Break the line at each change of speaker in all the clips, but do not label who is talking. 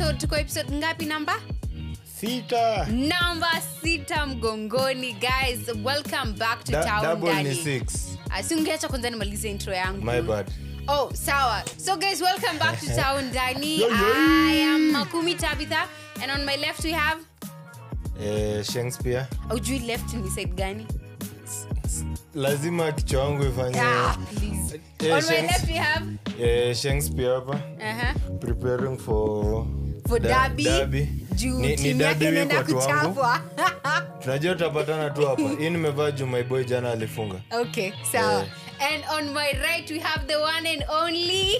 episode tuko episode ngapi namba
sita
namba sita mgongoni guys welcome back to
Da-
town
double ni
Dani.
six
Ah, si ungeacha kwanza nimalize intro yangu
my bad
oh sawa so guys welcome back to town dani
Yo, yo.
i am makumi tabitha and on my left we have
eh, shakespeare
aujui left ni side gani
lazima kichwa wangu ifanye
ah, please.
Eh,
on my
Shanks-
left we have
eh, shakespeare hapa
uh-huh.
preparing for
for
Da-
derby
derby.
juu
Ni- ni
timu
derby
yake
week
inaenda
watu wangu.
kuchapwa
tunajua tutapatana tu hapa hii nimevaa juu my boy jana alifunga
okay sawa
Eh.
and on my right we have the one and only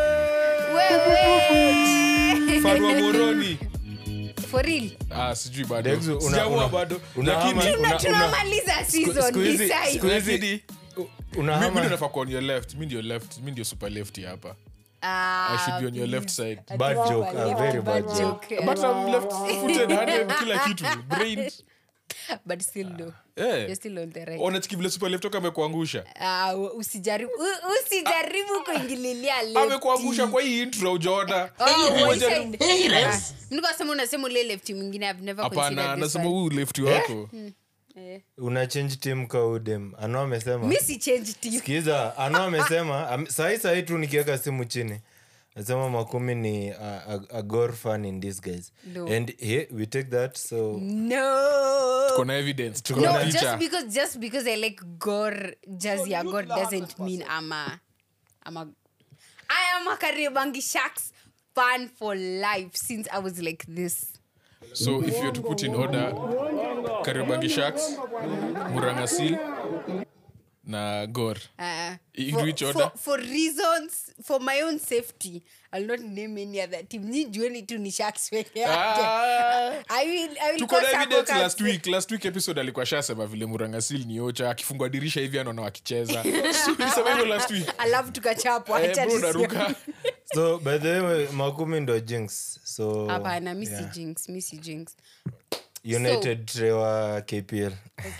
wewe
Farwa moroni
for real
ah, sijui bado
Dex, una-
sijaua
una-
bado
una-
lakini
una-
Tuna-
una-
tunamaliza season
siku hizi-
decide.
siku hizi-
lakini
Una
mi- mi
hama-
ndo nafaa kuwa on your left mi ndio left mi ndio super lefty hapa
Ah,
i should be on your left side
bad joke a very bad joke
joke.
but i'm left footed handed kila kitu brain
but still no
eh
you're still on the right
onachiki vile super left toka amekuangusha
Ah, usijaribu u- usijaribu kuingililia lefty.
amekuangusha kwa hii intro ujaona
Oh,
Hii
one
moja-
side. Ah, nilikuwa nasema unasema ule lefty mwingine I've never
hapana
considered this
nasema
one.
huu lefty wako
Eh.
una change team kaudem ano amesema
mi si change team
sikiza ano amesema am- sahi sahi tu nikiweka simu chini nasema makumi ni a, a, a gore fan in this guys
No.
and he, we take that so
no
tuko na evidence tuko
no
na
just
picha
because just because i like gore jazz ya god doesn't mean i'm a i'm a i am a kariobangi sharks fan for life since i was like this
so if you're to put in order kariobangi sharks murangasil na gor
Uh,
In
for,
which
for,
order?
for reasons for my own safety i'll not name any other team ni jueni tu ni sharks peke yake
Ah.
i will i will
tuko na
call
evidence
Sako
last
Cats-
week last week episode alikuwa shasema vile murangasil ni ocha akifungwa dirisha hivi anaona wakicheza So, nilisema hivyo last week
alafu tukachapwa
Eh,
acha
bro,
tusione.
naruka
so by the way makumi ndo jinx so
hapana mi si
yeah.
jinx mi si jinx
united trewa kpl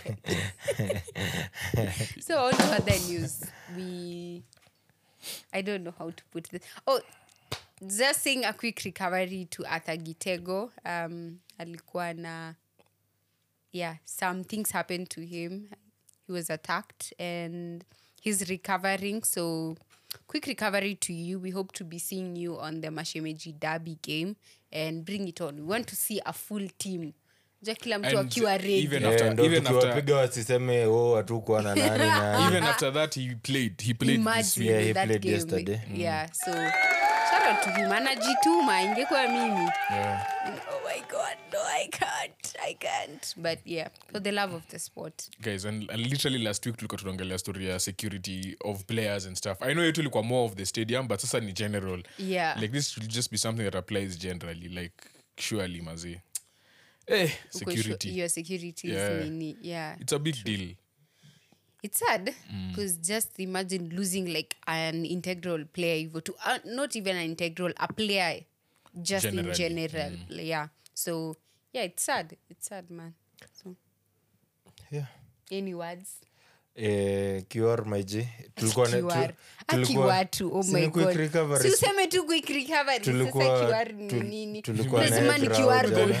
so on to other news we i don't know how to put this oh just saying a quick recovery to arthur gitego um alikuwa na yeah some things happened to him he was attacked and he's recovering so quick recovery to you we hope to be seeing you on the mashemeji derby game and bring it on we want to see a full team ja kila mtu
And
akiwa ready
even
Yeah,
after-
ndo
even after-
tukiwapiga wasiseme o hatukuwa na nani na
even after that he played he played this
Imagine
week
Yeah, he
that
played
game.
yesterday.
Yeah, so shout out to him. Anajituma ingekuwa mimi.
yeah.
Oh my god, no, I can't. I can't. But yeah, for the love of the sport.
guys and, and literally last week tulikuwa tunaongelea story ya security of players and stuff i know yetu ilikuwa more of the stadium but sasa ni general
Yeah.
like this should just be something that applies generally like surely mazi eh
Uko sure
security
Your security
Yeah.
is nini. Yeah.
it's a big deal
It's sad because just imagine losing like an integral player hivyo to uh, not even an integral a player just
Generally.
in general. Yeah. So yeah, it's sad. It's sad, man. So
yeah.
any words?
eh, QR my G. Tulikuwa na- tu-
QR.
tulikuwa-
akiwatu oh
si
my
ni quick
God.
recovery,
Si
si-
useme tu quick recovery sasa
tulikuwa-
QR ni
tu-
nini
tulikuwa na
lazima ni
head
QR
round
code
jana.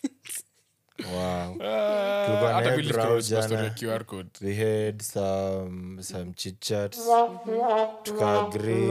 Wow.
Ah,
Tulikuwa na
hata
head
Bill
round
Crowds na story
jana.
ya QR code
we had some some chit chats tukaagree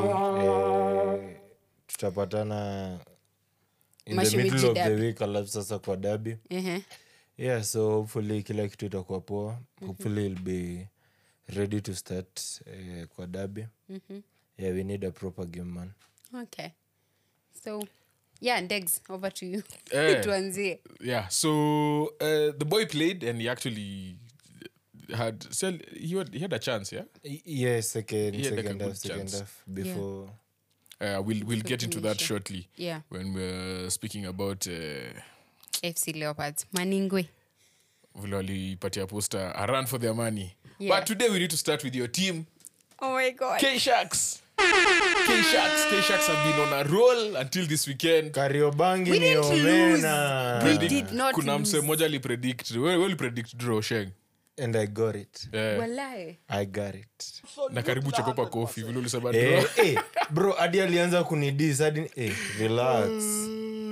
eh, tutapatana in the
Mashemeji
middle of the
derby.
week alafu sasa kwa dabi
Ehe.
yeah so hopefully kila kitu itakuwa poa hopefully it'll be ready to start eh, kwa dabi yeah we need a proper game man
okay so yeah Degs, over to you
Eh.
tuanzie
yeah so uh, the boy played and he actually had sell he had, he had a chance yeah
Y- yeah second
He had, like, a
second
good
half second
chance.
half before
uh, we'll we'll get into that
Sure.
shortly
yeah
when we're speaking about uh,
fc leopards maningwe
vile walipatia poster a run for their money
Yeah.
but today we need to start with your team
oh my god
k sharks k sharks k sharks have been on a roll until this weekend
kariobangi
We
ni
didn't lose.
omena
We
Predict-
did not
kuna
lose.
mse moja alipredict we we ulipredict draw sheng
and i got it
Eh,
Walai.
i got it
na karibu chekopa kofi vile ulisema draw
eh, eh, bro hadi alianza kunidis hadi eh, relax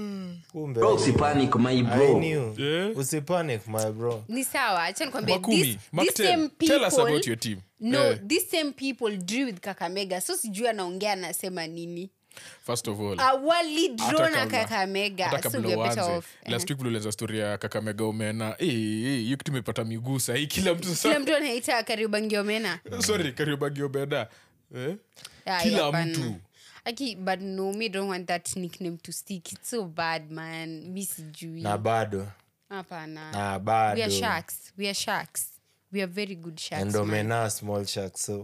kumbe
Bro, usipanic my
I
bro.
knew.
Yeah.
usipanic my bro
ni sawa acha nikwambie
Makumi,
this,
Mark
this
10,
same
tell us
people-
about your team.
no
Yeah.
this same people drew with kakamega so sijui anaongea anasema nini
first of all
awali draw
hata
na
kabla- hata
kakamega so
kabla
we are better
uanze,
off
last week ulieleza story ya kakamega umena Eh, eh, hiyo kitu imepata miguu sahii kila mtu
kila
sasa
mtu anaita kariobangiomena
sorry kariobangi omena eh?
Ah,
kila
yeah,
mtu
bana. Aki, but no me don't want that nickname to stick it's so bad man mi sijui
na bado
hapana
na
we
bado
are sharks we are sharks we are very good sharks man.
endomena small shark so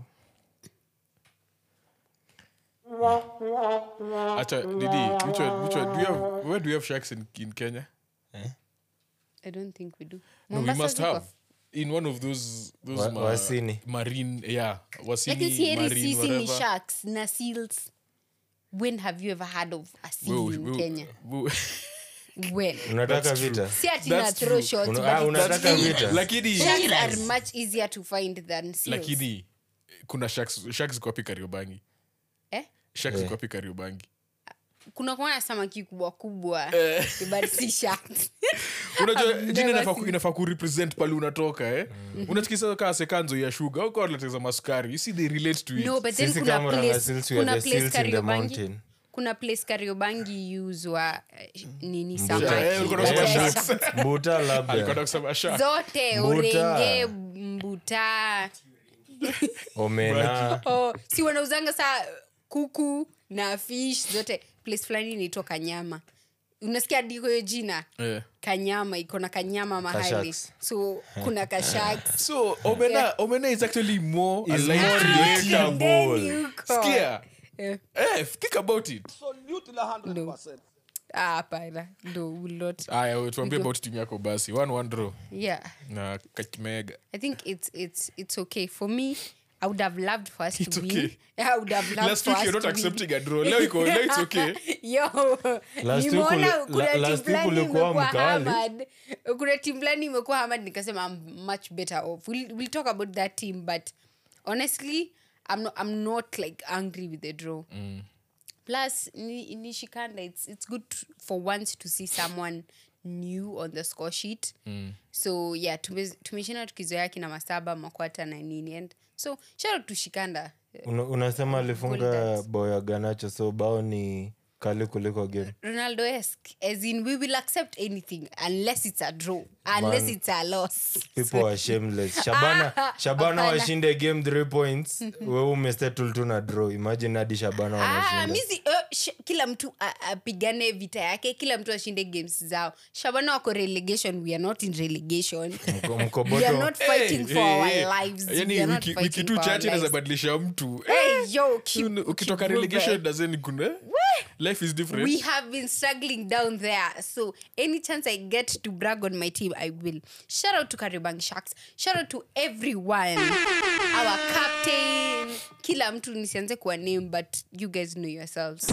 acha didi which one, which one? Do you have, where do you have sharks in, in kenya
i don't think we do
no, we
Mombasa
must
ziko?
have in one of those those
Wa-
ma-
Wasini.
marine yeah wasini
lakini sieri
marine
sisi ni
whatever
sharks na seals when have you ever heard of a seal
Wewe-
in
wewe-
kenya
wewe-
when
unataka vita
si ati na
That's
throw
true.
shots
Una-
but
ah,
it's
unataka
still-
vita
lakini
sharks are much easier to find than seals
lakini kuna sharks sharks ziko wapi kariobangi
eh?
sharks ziko wapi kariobangi
kuna kuona samaki kubwa kubwa but si sharks
unajua
I've
jina
never
inafaa ku-
seen-
inafaa kurepresent pale unatoka eh unatikisa kaa sekanzo ya shuga au wanateza masukari you see they relate to it
no but then
Sisi
kuna
kama
place,
Ranga-Seals, we are
kuna
the
place
seals in the
kariobangi
mountain.
kuna place kariobangi uswa eh, nini
Eh,
samaki
ulikuwa unasema
Okay.
sharks.
mbuta
Alikuwa
labda
anakusema shark.
zote
Mbuta.
urenge mbuta
omena
oh, si wanauzanga saa kuku na fish zote place fulani inaitwa kanyama unasikia diko hiyo jina
Eh.
kanyama iko na kanyama mahali
Kashaks.
so kuna kashaks
so omena omena is actually more
Is
alive
more
to your team.
relatable.
Sikia.
Eh.
Eh, think about it
Ah, hapana no will not
aya we, tuambie about team yako basi one one draw
yeah
na kakimega
i think it's it's it's okay for me i would have loved for us
It's
to win
okay.
i would have loved
last
for
week
us
you're not
to win.
accepting a draw leo iko leo it's okay
yo
Last week
nimeona
uli-
kuna
la-
team
last week
fulani
ulikuwa
imekuwa
mkali.
hammered. kuna team fulani imekuwa hammered nikasema i'm much better off we'll, we'll talk about that team but honestly i'm not, I'm not like angry with the draw plus ni, ni shikanda it's, it's good for once to see someone new on the score sheet so yeah tume- tumeshinda tukizoea kina masaba makwata na nini and so shout out to shikanda
Una- unasema alifunga
Bulldogs.
bao ya ganacho so bao ni kali kuliko game
Ronaldo esque, as in we will accept anything unless it's a draw, unless
Man.
it's a loss.
people are shameless shabana shabana
Hapana.
washinde game 3 points wewe umesettle tu na draw imagine hadi shabana
Ah,
wanashinda
misi, uh, sh- kila mtu a- apigane vita yake kila mtu ashinde games zao shabana wako relegation we are not in relegation
Mko-
we are
mkoboto
not fighting
Hey,
for
hey,
our
hey.
lives
Yaani
we are not
wiki-
fighting
wiki tu
for our
chache inaweza
lives.
badilisha mtu
Hey, yo, keep-
Un- ukitoka
keep
relegation
moving.
dazeni kuna life is different
we have been struggling down there so any chance i get to brag on my team i will shout out to karibang sharks shout out to everyone our captain kila mtu nisianze kuwa name but you guys know yourselves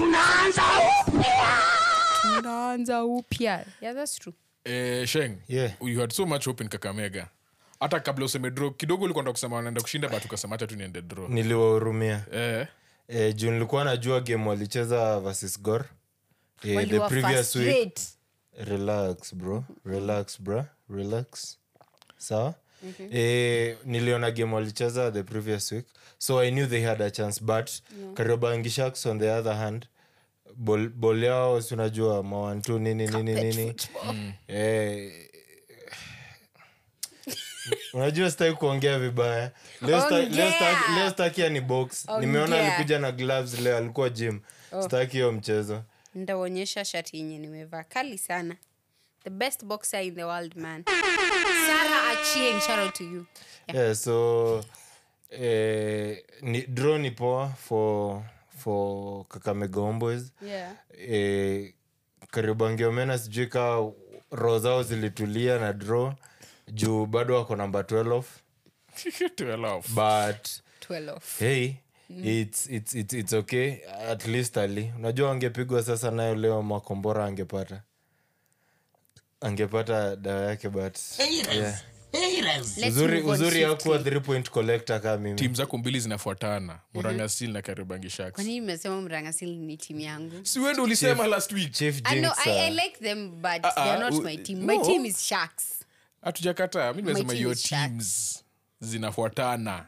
tunaanza upya yeah that's true
eh, sheng
Yeah.
you had so much hope in kakamega hata kabla useme draw kidogo ulikuwa nataka kusema wanaenda kushinda but ukasema hata tu niende draw
niliwahurumia
eh,
e, juu nilikuwa najua game walicheza versus gor e, the
Waliwa
previous week
frustrate.
relax bro relax bro relax sawa Eh, niliona game walicheza the previous week so i knew they had a chance but yeah. kariobangi sharks on the other hand bol, bol yao si unajua mawantu nini nini nini eh, unajua sitaki kuongea vibaya leo sta- leo sta-
Ongea.
leo stakia ni box nimeona
Ongea.
alikuja na gloves leo alikuwa gym staki hiyo mchezo
ndaonyesha shati yenye nimevaa kali sana the best boxer in the world man sarah achieng shout out to you
yeah, so eh, ni, draw ni poa for for kakamega homeboys
yeah
eh, karibangiomena sijui kaa roho zao zilitulia na draw juu bado wako namba 12
12 off.
but
12
hey it's, it's, it's, it's okay at least ali unajua angepigwa sasa nayo leo makombora angepata angepata dawa yake but yeah.
Let's
uzuri
move on
uzuri
swiftly.
akuwa three point collector kaa mimi
tim zako mbili zinafuatana murangasil na karibangi
kwa
sharks
nini mmesema mrangasil ni timu yangu
si wendo ulisema last week
chief
I know, I, I
jinx
like them, but
Ah,
they're
ah,
not
u-
my team. My
no.
team is Sharks.
hatujakataa mi nimesema
team
hiyo
is Sharks.
teams zinafuatana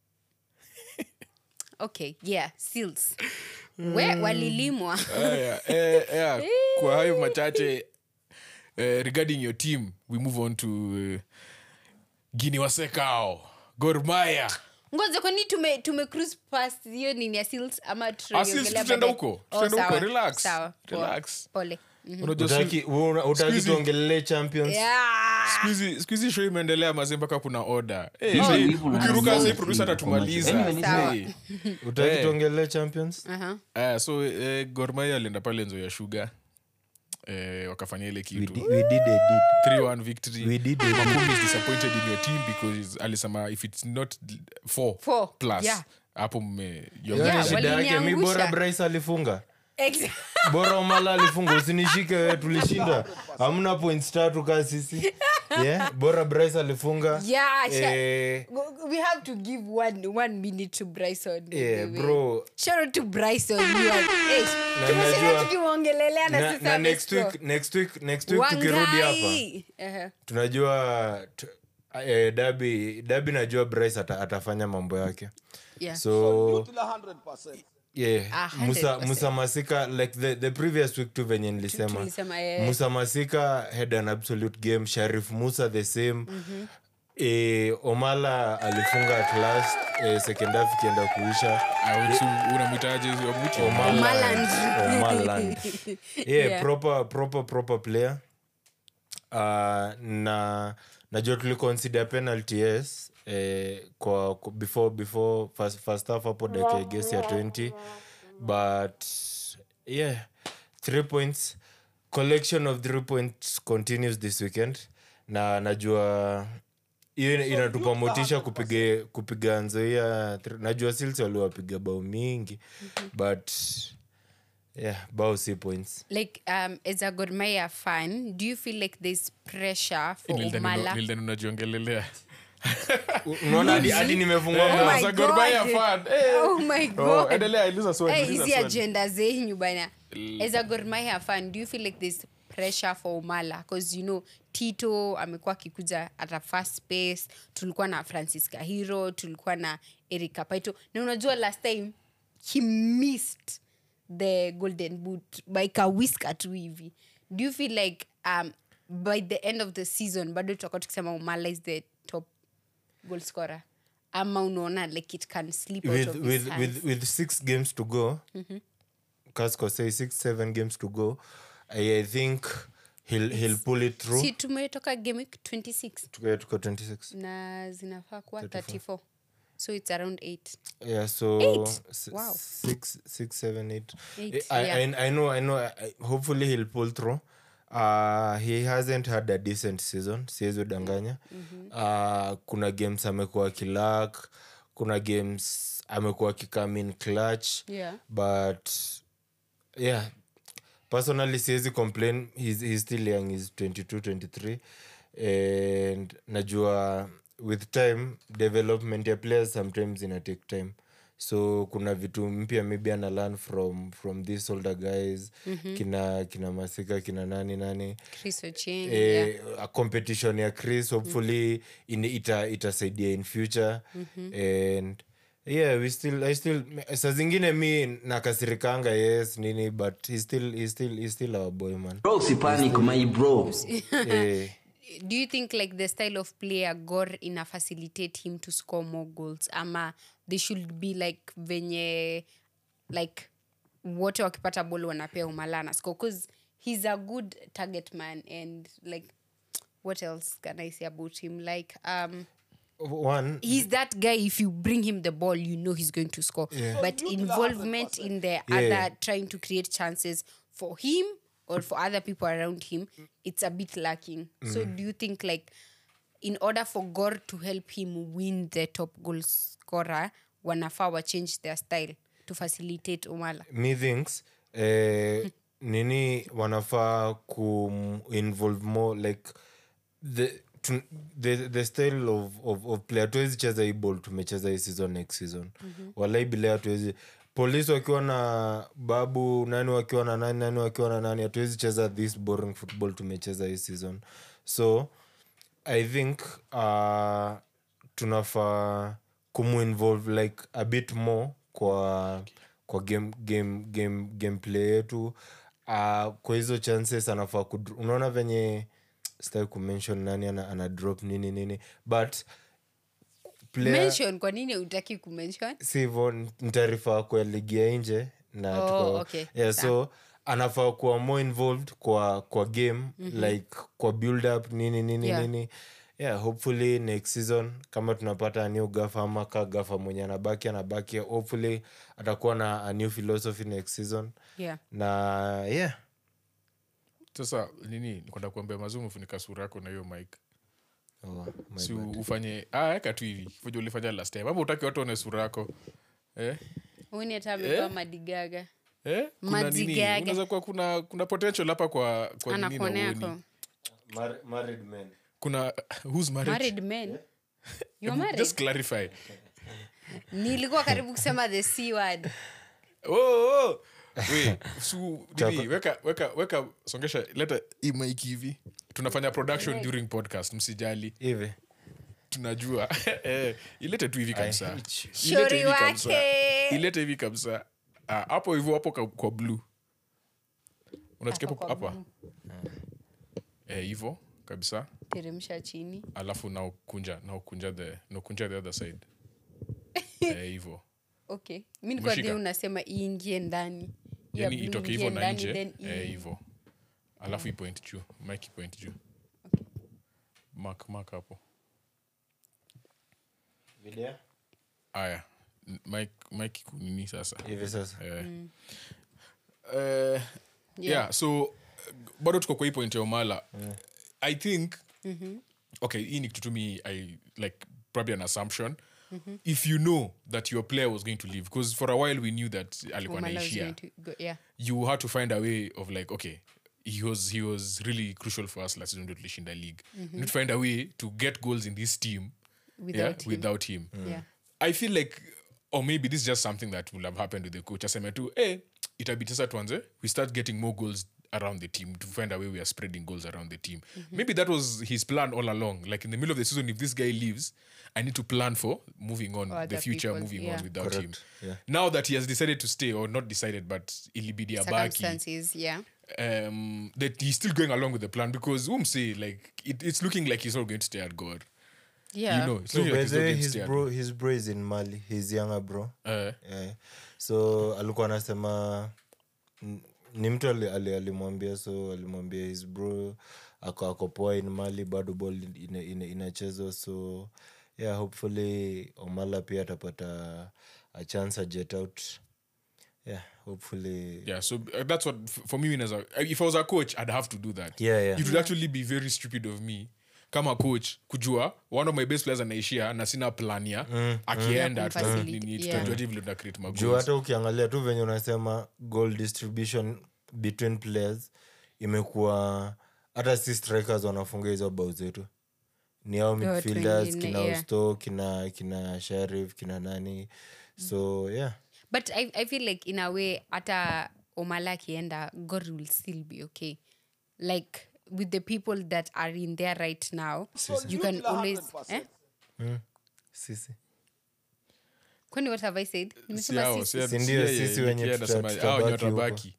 Okay, yeah, Seals. We walilimwa.
Aya, eh, yeah, kwa hayo machache eh, regarding your team we move on to uh, gini wasekao gormaya
ngoja kwani tume, tume cruise past hiyo nini ya Seals ama
Ah, Seals
tunaiongelea
tutaenda
baadaye?
huko.
Oh,
Tutaenda huko.
sawa,
Relax.
sawa, poa.
Relax.
Pole. Mhm.
unajua
utaki una- utaki
Squeezy.
tuongelele champions
Yeah.
skuhizi skuhizi show imeendelea mazee mpaka kuna oda hey,
Hizo
hey,
hivyo
ukiruka
na-
sai produsa atatumaliza
Anyway, ni
sawa.
Hey.
utaki
Eh.
tuongelele champions
Uh-huh.
Aya, so eh, gormaya alienda pale nzo ya shuga eh, wakafanya ile
we,
kitu
di, we did a did
3-1 victory
we did a did
Makumi is disappointed in your team because alisema if it's not four,
Four,
plus
yeah.
hapo mme
Hiyo
you're
ni
Yeah,
good.
shida yake mi
waliniangusha.
bora bryce alifunga
Ex-
bora umala alifunga usinishike wewe tulishinda hamna points tatu kaa sisi yeah? bora bryce alifunga
Yeah, sha-
eh,
we have to give one, one minute to Bryson. by
yeah,
the way.
bro
Shout out to Bryson. You are- Eh,
Na
tumesema
najua-
tukimwongelelea na
na,
sasa
na next
amescore.
week next week next week tukirudi hapa
Wangai. Uh-huh.
tunajua tu, eh, dabi dabi najua bryce ata, atafanya mambo yake
Yeah.
so
to the 100%.
yeah
A
musa,
100%.
musa masika like the, the previous week tu venye nilisema
tulisema, eh.
musa masika had an absolute game sharif musa the same E, omala alifunga at last e, second half ikienda kuisha
Ah, so unamwitaje Omuti?
Omaland.
Omaland. yeah,
Yeah.
proper proper proper player uh, na najua tuliconsider penalty yes eh, kwa kwa- before before first, first half hapo dakika gesi ya 20 but yeah three points collection of three points continues this weekend na najua hiyo ina- inatupa motisha kupiga kupiga nzoia thr- najua sils waliwapiga bao mingi but yeah bao si points
like um, as a Gor Mahia fan, do you feel like there's pressure for
Nilidhani una-
Omala?
nilidhani unajiongelelea
unaona hadi- hadi nimefungua
Oh
mdomo.
my
Za Gor Mahia
God.
fan. Eh.
Oh my
Oh,
god.
endelea, uliza swali,
Hey,
uliza
hizi
swali.
agenda zenyu bana as a Gor Mahia fan do you feel like there's pressure for Omala because you know Tito amekuwa akikuja at a fast pace tulikuwa na Francis Kahiro tulikuwa na Eric Kapaito na unajua last time he missed the golden boot by kawiska tu hivi do you feel like um, by the end of the season bado tutakuwa tukisema Omala is the top goal scorer ama unaona like it can slip out
with,
of his
with,
hands?
with, with six games to go Casco say six seven games to go I, I think he'll, he'll pull it through
si tumetoka game week 26
tuko tuko 26
na zinafaa kuwa 34 so its around 8
yeah so
Eight?
s-
Wow.
six six seven eight,
Eight,
I,
yeah.
I, I know i know I, hopefully he'll pull through uh, he hasn't had a decent season siwezi udanganya uh, kuna games amekuwa akilak kuna games amekuwa akikamin clutch
Yeah.
but yeah personally siwezi complain he's, he's still young he's 22 23 and najua with time development ya players sometimes ina take time so kuna vitu mpya maybe ana learn from from these older guys kina kina masika kina nani nani
chris ochieng yeah.
eh, a competition ya chris hopefully in, ita itasaidia in future and yeah we still i still sa zingine mi nakasirikanga yes nini but he still, he still, he still our boy man
bro usipanic my bro
eh,
do you think like the style of player gor ina facilitate him to score more goals ama they should be like venye like wote wakipata bol wanapea umalana score bcause he's a good target man and like what else can i say about him like um
one
he's that guy if you bring him the ball you know he's going to score but involvement in the other trying to create chances for him or for other people around him it's a bit lacking so do you think like in order for gor to help him win the top goal scorer wanafaa wa change their style to facilitate umala
me thinks eh, nini wanafaa ku involve more like the tun- the, the style of, of, of play hatuwezi cheza hii ball tumecheza hii season next season walai bila hatuwezi polisi wakiwa na babu nani wakiwa na nani nani wakiwa na nani hatuwezi cheza this boring football tumecheza hii season so i think uh, tunafaa kumuinvolve like a bit more kwa kwa game, game, game, gameplay yetu uh, kwa hizo chances anafaa kudr- unaona venye stai kumention nani ana, ana drop nini nini but player,
mention kwa nini utaki kumention
si hivo ntaarifa kwa ligi ya nje na
Oh,
tuko-
okay.
yeah, so anafaa kuwa more involved kwa kwa game mm-hmm. like kwa build up nini nini
Yeah.
nini yeah hopefully next season kama tunapata a new gafa ama ka gafa mwenye anabaki anabaki hopefully atakuwa na a new philosophy next season
yeah
na yeah
sasa nini kwenda kuambia mazuu umefunika sura yako na hiyo mike
oh, my
si
bad.
ufanye ah, eka tu hivi fuja ulifanya last time ama utaki watu one sura yako eh?
uni hata ametoa madigaga
Eh? Kuna nini?
Mazigaga.
Unaweza kuwa kuna kuna potential hapa kwa kwa nini na
anakuonea
uoni.
ko
Mar- married men
kuna who's married?
married men You're
Hebu
married?
just clarify
nilikuwa karibu kusema the c word
oh, oh. We, su, nini, weka weka weka songesha leta hii mic hivi tunafanya production during podcast msijali
hivi
tunajua Eh, ilete tu hivi kabisa
hate you.
Ilete
Shauri
hivi kabisa.
wake.
ilete hivi kabisa Ah, hapo hivyo hapo ka- kwa blue unachika
Hapo
hapo
kwa
hapa Eh, hivyo kabisa
teremsha chini
alafu naukunja naukunja the naukunja the other side Eh, hivyo
okay mi nikuwa
Umeshika?
unasema iingie ndani Ya
yani
blue
itoke
ingie
hivyo na
ndani,
nje
then
eh,
ii-
hivyo alafu ipoint juu mike ipoint juu mark mark hapo
video
aya N- mike mike kunini sasa
hivi sasa
Eh. Eh, yeah. so uh, bado tuko kwa hii point ya omala i think okay hii ni kitu tu mi i like probably an assumption if you know that your player was going to leave because for a while we knew that alikuwa
Omala was
naishia
going to go- yeah.
you had to find a way of like okay he was he was really crucial for us last season ndio tulishinda league mm need to find a way to get goals in this team
Without
yeah,
him.
without him
Yeah.
i feel like or maybe this is just something that will have happened with the coach aseme tu eh, itabidi sasa tuanze we start getting more goals around the team to find a way we are spreading goals around the team maybe that was his plan all along like in the middle of the season if this guy leaves i need to plan for moving on the
Other
future
people,
moving
yeah.
on without him
Correct, yeah.
now that he has decided to stay or not decided but ilibidi abaki
circumstances yeah
um, that he's still going along with the plan because um say like it, it's looking like he's not going to stay at God.
yeah
You know, it's
so
looking
by
like he's
the
not
way,
going to
his
stay at
bro his bro is in mali his younger bro
Uh,
yeah. so alikuwa anasema n- ni mtu ali- ali- alimwambia so alimwambia his bro ako ako poa in mali bado ball ina- ina- inachezwa so yeah hopefully omala pia atapata a chance a jet out yeah hopefully
yeah, so uh, that's what f- for me. As a, if I was a coach, I'd have to do that.
Yeah, yeah.
It would actually be very stupid of me. kama coach kujua one of my best players anaishia na sina plan ya akienda
Ya
tuta-
kumfacilitate,
nini,
yeah.
tutajua vile tuna create
juu
magoals.
hata ukiangalia tu venye unasema goal distribution between players imekuwa hata si strikers wanafunga hizo bao zetu ni ao
watu
midfielders
wengine,
kina
yeah.
usto kina kina sharif kina nani so yeah
but I, i feel like in a way hata omala akienda god will still be okay like with the people that are in there right now you can always eh?
sisi
kwani what have i said
Si
nimesema
hao,
sisi
si-
Si
si
ndio
yeye,
sisi wenye
yeye
tuta-
anasema,
tutabaki
hao wenye
huko.
watabaki.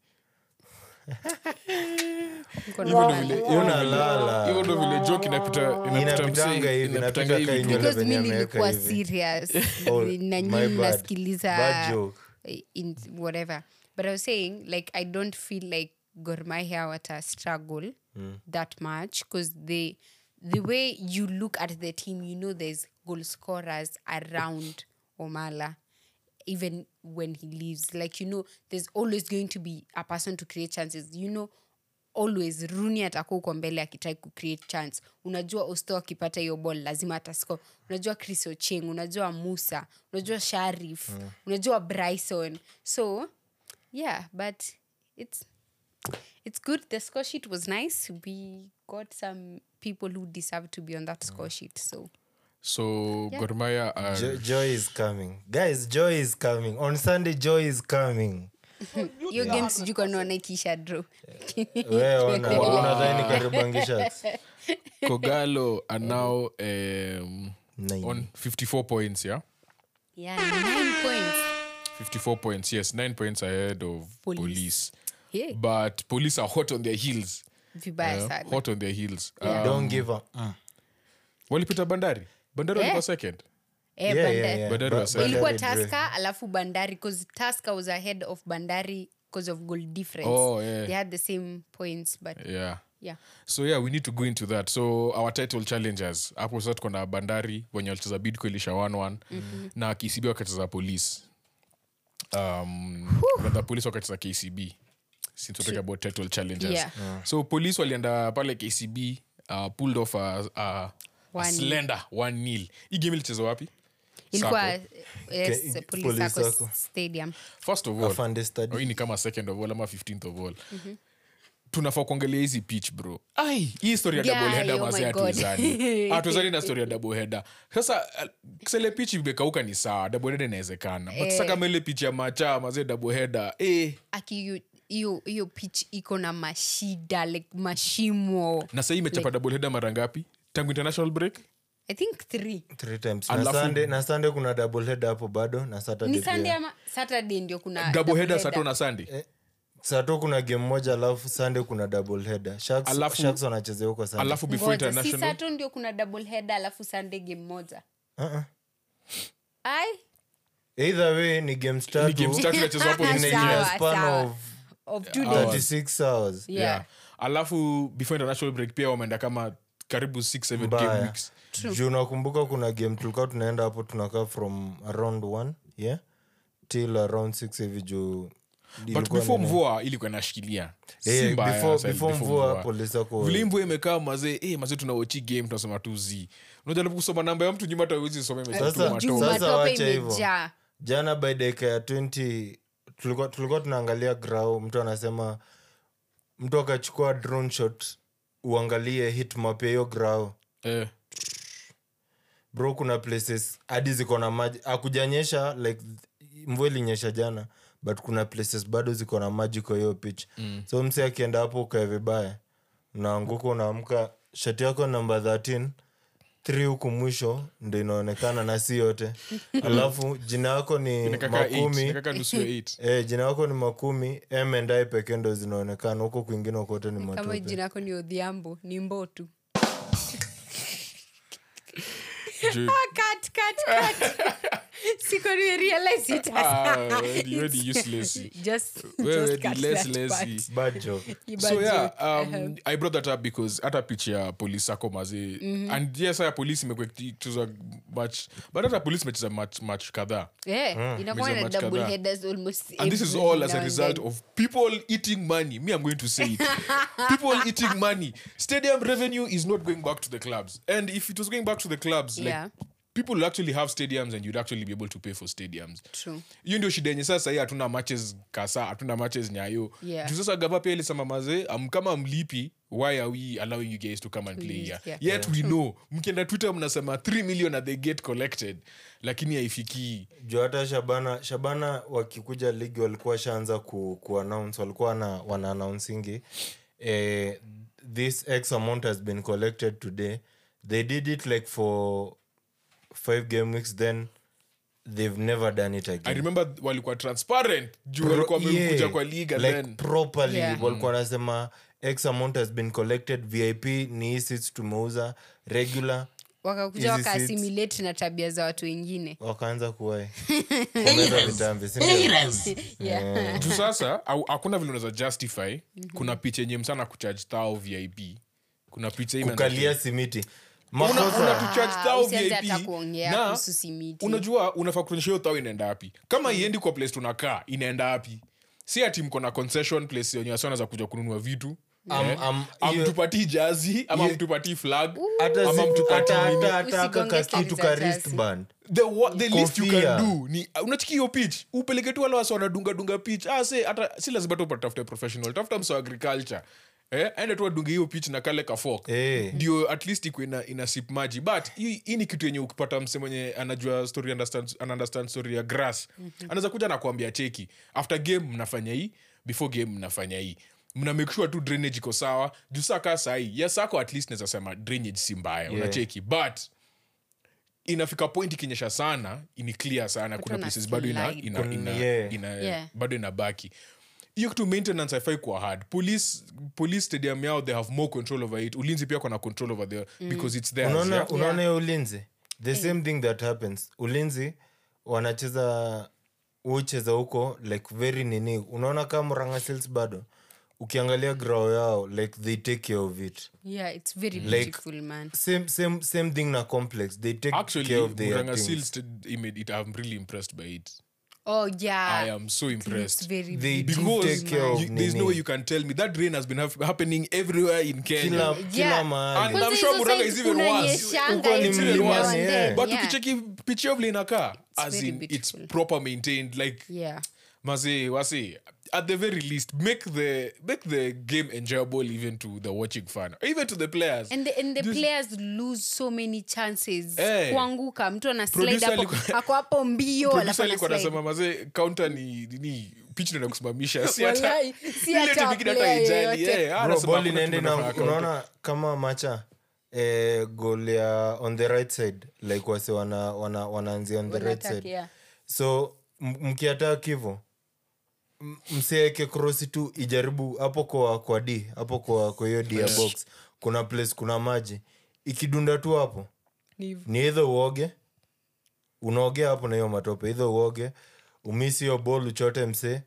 Niko na
Hivyo ndo
wale.
vile- hivyo ndo vile-
Unalala.
hivyo ndo vile joke inapita inapita
Inapitanga
msee,
hivi,
inapitanga
inapita
hivi
ka
tu.
nywele
because mi
venye ameweka
nilikuwa
hivi.
serious
Oh,
na
my
nyinyi
bad.
mnasikiliza
Bad joke.
in whatever but i was saying like i don't feel like gormahia wata struggle that much because they the way you look at the team you know there's goal scorers around omala even when he leaves like you know there's always going to be a person to create chances you know always runi atakuwa uko mbele akitrai kucreate chance unajua osto akipata hiyo ball lazima atasco unajua chris ocheng unajua musa unajua sharif unajua bryson so yeah but it's it's good the score sheet was nice we got some people who deserve to be on that score sheet so
so Gor Mahia are
Jo- joy is coming guys joy is coming on sunday joy is coming
hiyo game sijui kanaona ikisha draw
we ona unadhani karibangisha
Kogalo are now um,
Nine.
on 54 points, yeah?
yeah nine points
54 points, yes. Nine points ahead of
Police.
police.
yeah
But police are hot on their heels.
vibaya
Yeah,
sana
hot on their heels. Um,
don't give up
walipita bandari bandari
Yeah.
walikuwa second
Eh,
Yeah,
Bandari.
yeah, yeah.
Bandari
Ba-
was second.
ilikuwa
Bandari drew.
taska alafu bandari bcause taska was ahead of bandari because of goal difference
Oh, yeah.
they had the same points but
yeah
yeah
so yeah we need to go into that so our title challengers hapo sasa tuko na bandari wenye walicheza bidco ilisha 1 na kcb wakacheza police um, rather police wakacheza kcb since we're talking about title challengers
Yeah.
so police walienda pale kcb uh, pulled off a, a, a
One
slender one nil hii game ilicheza wapi
ilikuwa
Sako.
yes,
Okay,
police
Police
Sacco
Sacco.
stadium
first of all
Afande Stadium.
oh, hii ni kama second of all ama 15th of all tunafaa kuangalia hizi pitch bro ai hii story ya
Guy,
double header
oh
mazee
my God.
hatuwezani hatuwezani na story ya double header sasa uh, sele pitch imekauka ni sawa double header inawezekana but sasa kama ile pitch ya macha mazee double header eh
aki hiyo- hiyo hiyo pitch iko na mashida like mashimo
na sahii imechapa double header mara ngapi tangu international break
i think three
three times na
Alafu-
sunday, na sunday kuna double head hapo bado na saturday
ni sunday
pia.
ama saturday ndio kuna
double
double
header
header.
sato na sunday
Eh, sato kuna game moja alafu sunday kuna double header sharks,
Alafu-
sharks wanachezea huko sunday
alafu before
Ngoja, si
international
sato ndio kuna double header alafu sunday game moja
uh-uh.
ai
either way ni games
ni
tatu
games tatu inachezwa hapo
in a-
this
in a
Sawa,
year.
span
sawa.
of
of two days
36 hours
yeah.
yeah. alafu before international break pia wameenda kama karibu 6 7 game
mbaya
weeks
juu nakumbuka kuna game tulikuwa tunaenda hapo tunakaa from around one yeah till around six hivi juu
but
ilikuwa
before
nini?
mvua ilikuwa inashikilia Si
Eh,
mbaya,
before-
sasa,
before
before
mvua
mvua.
polisi wako
vile mvua imekaa mazee eh, mazee tunawochi game tunasema tu z unajaribu kusoma namba ya mtu nyuma hata uwezi soma imesema tu
Sasa-
mato.
juu
Sasa
matope
wacha hivyo.
imejaa
jana by dakika ya 20 tulikuwa, tulikuwa tunaangalia grau mtu anasema mtu akachukua drone shot uangalie hit map ya hiyo grau
eh,
bro kuna places hadi ziko na maji akujanyesha like mvua ilinyesha jana but kuna places bado ziko na maji kwa hiyo pitch mm. so mse akienda hapo ukae vibaya unaanguka unaamka shati yako namba 13 3 huku mwisho ndo inaonekana na si yote alafu jina yako ni
inakaa eight,
makumi
inakaa nusu ya eight.
Eh, jina yako ni makumi m and i pekee ndo zinaonekana huko kwingine kote ni
kama
matope
jina yako ni odhiambo ni mbotu
Juu-
cut, cut, cut. Siko nimerealize it.
Ah, wewe ni useless.
Just-
Wewe
just
ni
cut
less
that
lazy.
part.
bad joke
Ni
so
bad
yeah
joke.
um, i brought that up because hata pitch ya polisi ako mazee and yes haya polisi imekuwa ikicheza match but hata polisi imecheza match, match kadhaa
Eh, inakuwa
Meza
na
match
double
kadhaa.
headers almost
and this is
every
all as
now
a
and
result
then.
of people eating money me i'm going to say it people eating money stadium revenue is not going back to the clubs and if it was going back to the clubs
Yeah.
like people will actually have stadiums and you'd actually be able to pay for stadiums
True.
hiyo ndio shida yenye sasa hii hatuna matches kasa hatuna matches nyayo
Yeah.
juu sasa gava pia ilisema mazee um, kama mlipi why are we allowing you guys to come and play
Please,
here
yeah.
yet we know mkienda twitter mnasema 3 million that they get collected lakini haifikii
juu hata shabana shabana wakikuja ligi walikuwa shaanza ku, ku announce walikuwa na, wana announcingi eh, this x amount has been collected today they did it like for five game weeks then they've never done it
i
again
remember walikuwa transparent juu
Pro-
walikuwa wamekuja
yeah,
kwa liga
like
then
properly
Yeah.
walikuwa wanasema x amount has been collected vip ni hii seats tumeuza regular
wakakuja
Hizi seats.
wakaasimilate na tabia za watu wengine
wakaanza kuwai kumeza vitambi sindio
yeah.
juu sasa au- hakuna vile unaweza justify kuna picha yenye msana kucharge thao vip kuna picha hii imeandikwa-
kukalia simiti
Una-
makosa
unatucharge
Ah,
thao
usianze
VIP,
hata kuongea
na
kuhusu simiti.
unajua unafaa kuonyesha hiyo thao inaenda wapi kama iendi kwa place tunakaa inaenda wapi si ati mko na concession place yenye wasi wanaweza kuja kununua vitu
Am-
Eh,
am- hiyo-
amtupatii jazi ama
hiyo-
mtupatii flag
hata
ama
zi-
mtupatii
hata-
nini
hata- hata aka
Usigonge
kakitu
stori
ka
za
wristband
the, wa- the least you
Kofia.
can do ni unachiki hiyo pitch upeleke tu wale wasi wanadunga dunga pitch ah, se, hata si lazima tu patafute professional tafuta msa wa agriculture eh, aende tu adunge hiyo pitch na kale kafok
Eh.
ndio at least ikuwe ina, ina sip maji but hii hii ni kitu yenye ukipata mse mwenye anajua story understand, ana understand story ya grass anaweza kuja na kuambia cheki after game mnafanya hii before game mnafanya hii mna make sure tu drainage iko sawa juu saa kaa sahii yes ako at least naweza sema drainage si mbaya
Yeah.
unacheki but inafika point ikinyesha sana ini clear sana kuna
wana
places bado ina,
slide.
ina,
Kun-
ina,
yeah.
ina,
Yeah.
bado inabaki hiyo kitu maintenance haifai kuwa hard police, police stadium yao they have more control over it ulinzi pia kona control over there because it's theirs,
unaona
yeah?
unaona hiyo ulinzi the same thing that happens ulinzi wanacheza ucheza huko like very nini unaona kama Murang'a Seals bado ukiangalia grao yao like they take care of it
yeah it's very
Like-
beautiful man
same, same, same thing na complex they take
actually
care of their
Murang'a
things.
Seals did- image it, i'm really impressed by it
oh yeah
i am so
it's
impressed
very
They do
beautiful,
because
take care
man.
of
you, there's no
nini.
way you can tell me that rain has been hap- happening everywhere in kenya
kila, kila
Yeah.
mahali
And
Kwanza
I'm sure
hizo
Murang'a
sides
is even worse.
kunanyeshanga
Huko ni
every
mlimani,
now and
yeah.
then,
but
yeah.
ukicheki pichi yao vile inakaa as
very
in it's
beautiful.
proper maintained like
yeah
Mazi, wasi, at the very least, make the make the game enjoyable even to the watching fan, even to the players.
and the, and the
Just-
players lose so many chances
Eh.
kuanguka mtu ana slide
Producer
hapo
alikuwa-
ako hapo mbio alafu
Producer
ana
alikuwa
slide.
anasema maze counter ni nini pitch ndio kusimamisha si hata
Wallahi, si
ile
hata
timu ingine hata
player
haijali,
yoyote.
eh, ah,
Bro,
anasema
ball
hakuna
inaenda
timu
na
inafanya counter.
unaona kama macha eh, goal ya on the right side like wase wana, wana, wanaanzia on the right
Wanataka,
side
yeah.
so m- mkiatak hivo m- msieke krosi tu ijaribu hapo kwa kwa d hapo kwa kwa hiyo d ya box kuna place kuna maji ikidunda tu hapo
Ni hivyo.
ni idho uoge unaogea hapo na hiyo matope idho uoge umisi hiyo bol uchote msee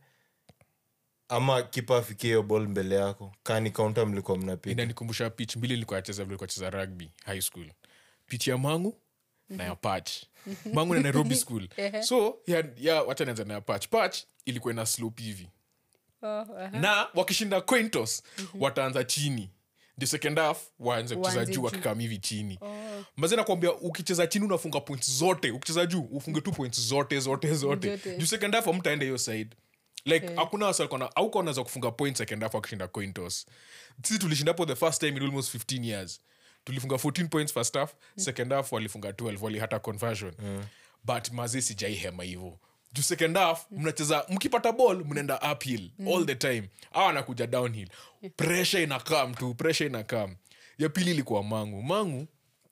ama kipa afikie hiyo bol mbele yako kani kaunta mlikuwa mnapiga
inanikumbusha pitch mbili nilikuwa nacheza vile nilikuwa nacheza rugby high school pitch ya mangu na ya patch mangu na nairobi school so ya, ya wacha nianza na ya patch patch ilikuwa ina slope hivi
Oh, aha.
na wakishinda quintos wataanza chini ndio second half waanze kucheza
Waanze
juu
juu.
wakikam hivi chini mazi nakwambia ukicheza chini unafunga point zote ukicheza juu ufunge tu point zote zote zote
Zote.
juu second half amtaenda hiyo side like hakuna wasa auka unaweza kufunga point second half wakishinda cointos sisi tulishinda hapo the first time in almost 15 years tulifunga 14 points first half second half walifunga 12 walihata conversion but mazi sijai hema hivo juu second half mnacheza mkipata ball mnaenda uphill all the time au anakuja downhill pressure inakam tu pressure inakam ya pili ilikuwa mangu mangu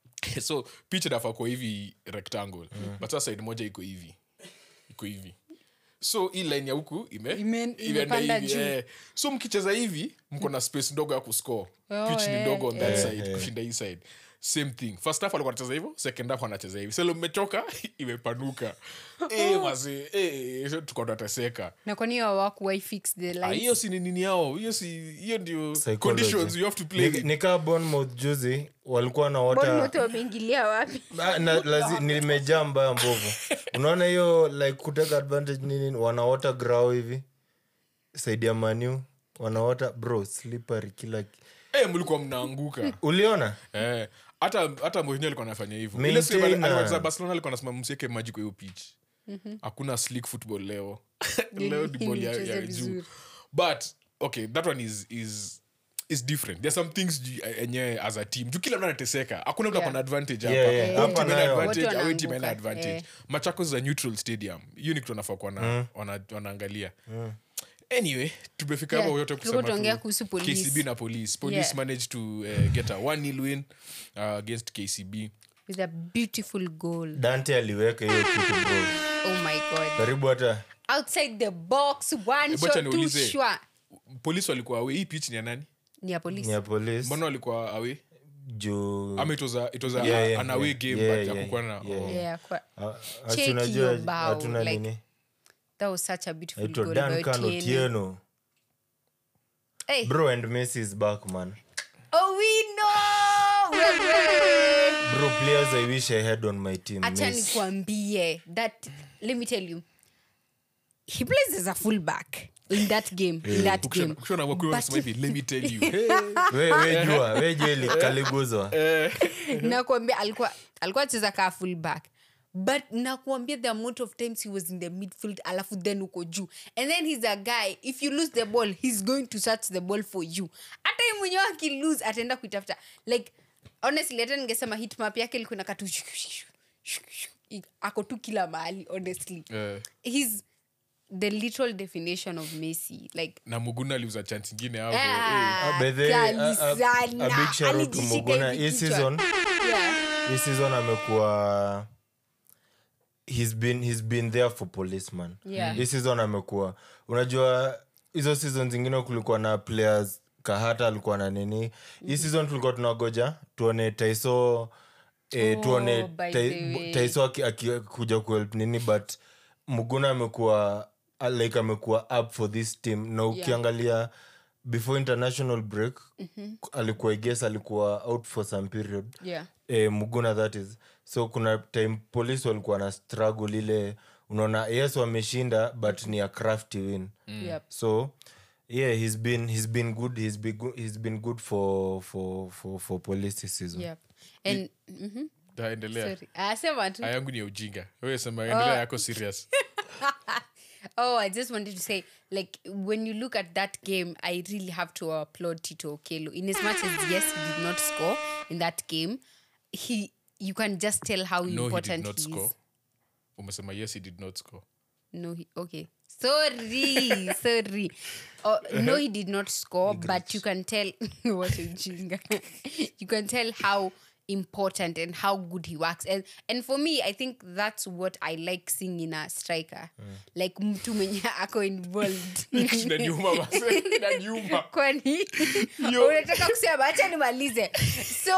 so pitch inafaa kwa hivi rectangle but sasa side moja iko hivi iko hivi so hii line ya huku ime,
Ime-
imeenda
imepanda
hivi,
juu.
eh. so mkicheza hivi mko na space ndogo ya kuscore
Oh,
pitch ni
eh,
ndogo on that
eh.
side
Eh.
kushinda hii side same thing first half alikuwa anacheza hivyo second half anacheza hivi selo mmechoka imepanuka eh, mazi eh, tuko tunateseka
na kwani hawakuwai fix the
Ah,
lines?
hiyo si ni nini yao hiyo si hiyo ndio
Psychology.
conditions you have to play
Ni-
with.
nikaa bonmouth juzi walikuwa na
Bournemouth
wota
wameingilia wapi
Ah, na- lazi- nimejaa mbaya mbovu unaona hiyo like kuteka advantage nini wanaota grao hivi saidi ya manu wanaota bro slippery kila ki-
eh, mlikuwa mnaanguka
uliona
Eh, hata hata Mourinho alikuwa anafanya hivyo ile
Maintain
siku alikuwa
na-
anacheza barcelona alikuwa anasema msieke maji kwa hiyo pitch hakuna slick football leo leo ni ball ya,
Mcheze
ya juu
vizuri.
but okay that one is is is different there are some things ju- enyewe as a team juu kila mtu anateseka hakuna mtu
Yeah.
akona advantage
Yeah,
hapa
yeah.
Home
Hapa
team ina
nayo.
advantage,
Wote
away team ina
wanaanguka.
advantage
Eh.
machakos is a neutral stadium hiyo ni kitu anafaa kuwa na- wana- wanaangalia anyway tumefika
Yeah,
hapo yote
tulikuwa
kusema
tunaongea
tu
kuhusu police.
kcb na police police
Yeah.
managed to uh, get a 1 win uh, against kcb
with a beautiful goal
dante aliweka hiyo kitu bro
oh my god
karibu hata
outside the box one
Hebu acha
shot two
niulize.
shot
polisi walikuwa awe hii pitch ni ya nani
ni ya polisi
ni ya polisi
mbona walikuwa awe
juu
ama it was a, it was a,
Yeah, yeah,
an away
yeah.
game
Yeah,
but
yeah,
hakukuwa na
yeah.
oh.
yeah kwa,
Ah,
Check
asi unajua
your bow,
hatuna
like,
nini
that was such a beautiful
aitwa
goal by
duncan
Otieno.
otieno
Hey.
bro and messi is back man
oh we know Wewe.
bro players i wish i had on my team
acha
Messi.
nikwambie that let me tell you he plays as a fullback in that game in that game
Ukishona wakiwa wanasema hivi let me tell you hey.
we we jua we jua ili- kaliguzwa
nakwambia alikuwa alikuwa acheza kaa fullback but nakuambia the amount of times he was in the midfield alafu then uko juu and then he's a guy if you lose the ball he's going to search the ball for you hata ye mwenyewe akilose ataenda kuitafuta like honestly hata ningesema hitmap yake ilikuwa na katu ako tu kila mahali honestly
Eh,
he's the literal definition of messi like
na muguna aliuza chance ingine hapo eh.
ah,
By the way,
kali
a- a- a
sana.
big shout out to
Alijishika
Muguna.
hivi
Hii
kichwa.
season
Yeah.
hii season amekuwa he's been, he's been there for policeman
Yeah.
hii season amekuwa unajua hizo season zingine kulikuwa na players kahata alikuwa na nini hii season tulikuwa tunagoja tuone taiso eh,
Oh,
tuone
by
Tai-
the way.
taiso aki- akikuja kuhelp nini but muguna amekuwa uh, like amekuwa up for this team na ukiangalia before international break alikuwa iges alikuwa out for some period
Yeah.
eh, muguna that is so kuna time police walikuwa na struggle ile unaona yes wameshinda but ni a crafty win
Yep.
so yeah he's been he's been good he's been good, he's been good for for for for police this season
Yep. And mhm.
Da, endelea
Sorry. Ah, sema tu.
Aya yangu ni ya ujinga wewe sema endelea yako serious
Oh, I just wanted to say, like, when you look at that game, I really have to applaud Tito Okelo. In as much as yes, he did not score in that game, he you can just tell how
no he did
important
not
he
score
is.
umesema yes he did not score
No, he okay. Sorry, sorry. Oh, no, he did not score, but you can tell what a jinga. you can tell how important and how good he works. And and for me, I think that's what I like seeing in a striker. Like mtu mwenye ako involved.
inaniuma basi inaniuma
kwani
Yo.
unataka kusema acha nimalize so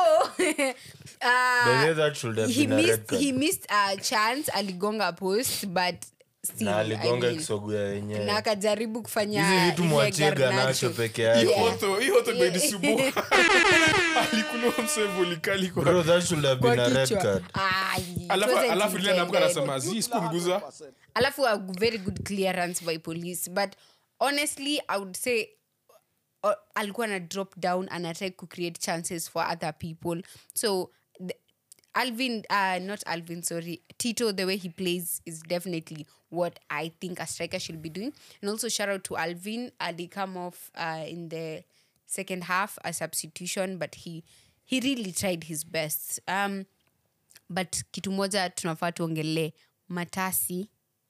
uh,
By the way, that should have
he
been a red
missed,
card.
he missed a chance aligonga post but still,
na
I
aligonga
mean,
kisogo ya
na
wenyewe
akajaribu kufanya
hizi vitu
ile
mwachie
Garnacho.
ganacho peke
Yeah.
yake
Hoto- hii hoto ndo ilisumbua alikuliwa msevulikali kwa
bro that should have
Kwa
been a red
kichwa.
card
Ai, it
alafu
wasn't
alafu lile anaamka
intended.
anasema zi sikumguza
alafu a very good clearance by police but honestly i would say uh, alikuwa na drop down and atry to create chances for other people so the, alvin uh, not alvin sorry tito the way he plays is definitely what i think a striker should be doing and also shout out to alvin ali come off uh, in the second half a substitution but he he really tried his best um, but kitu moja tunafaa tuongelee matasi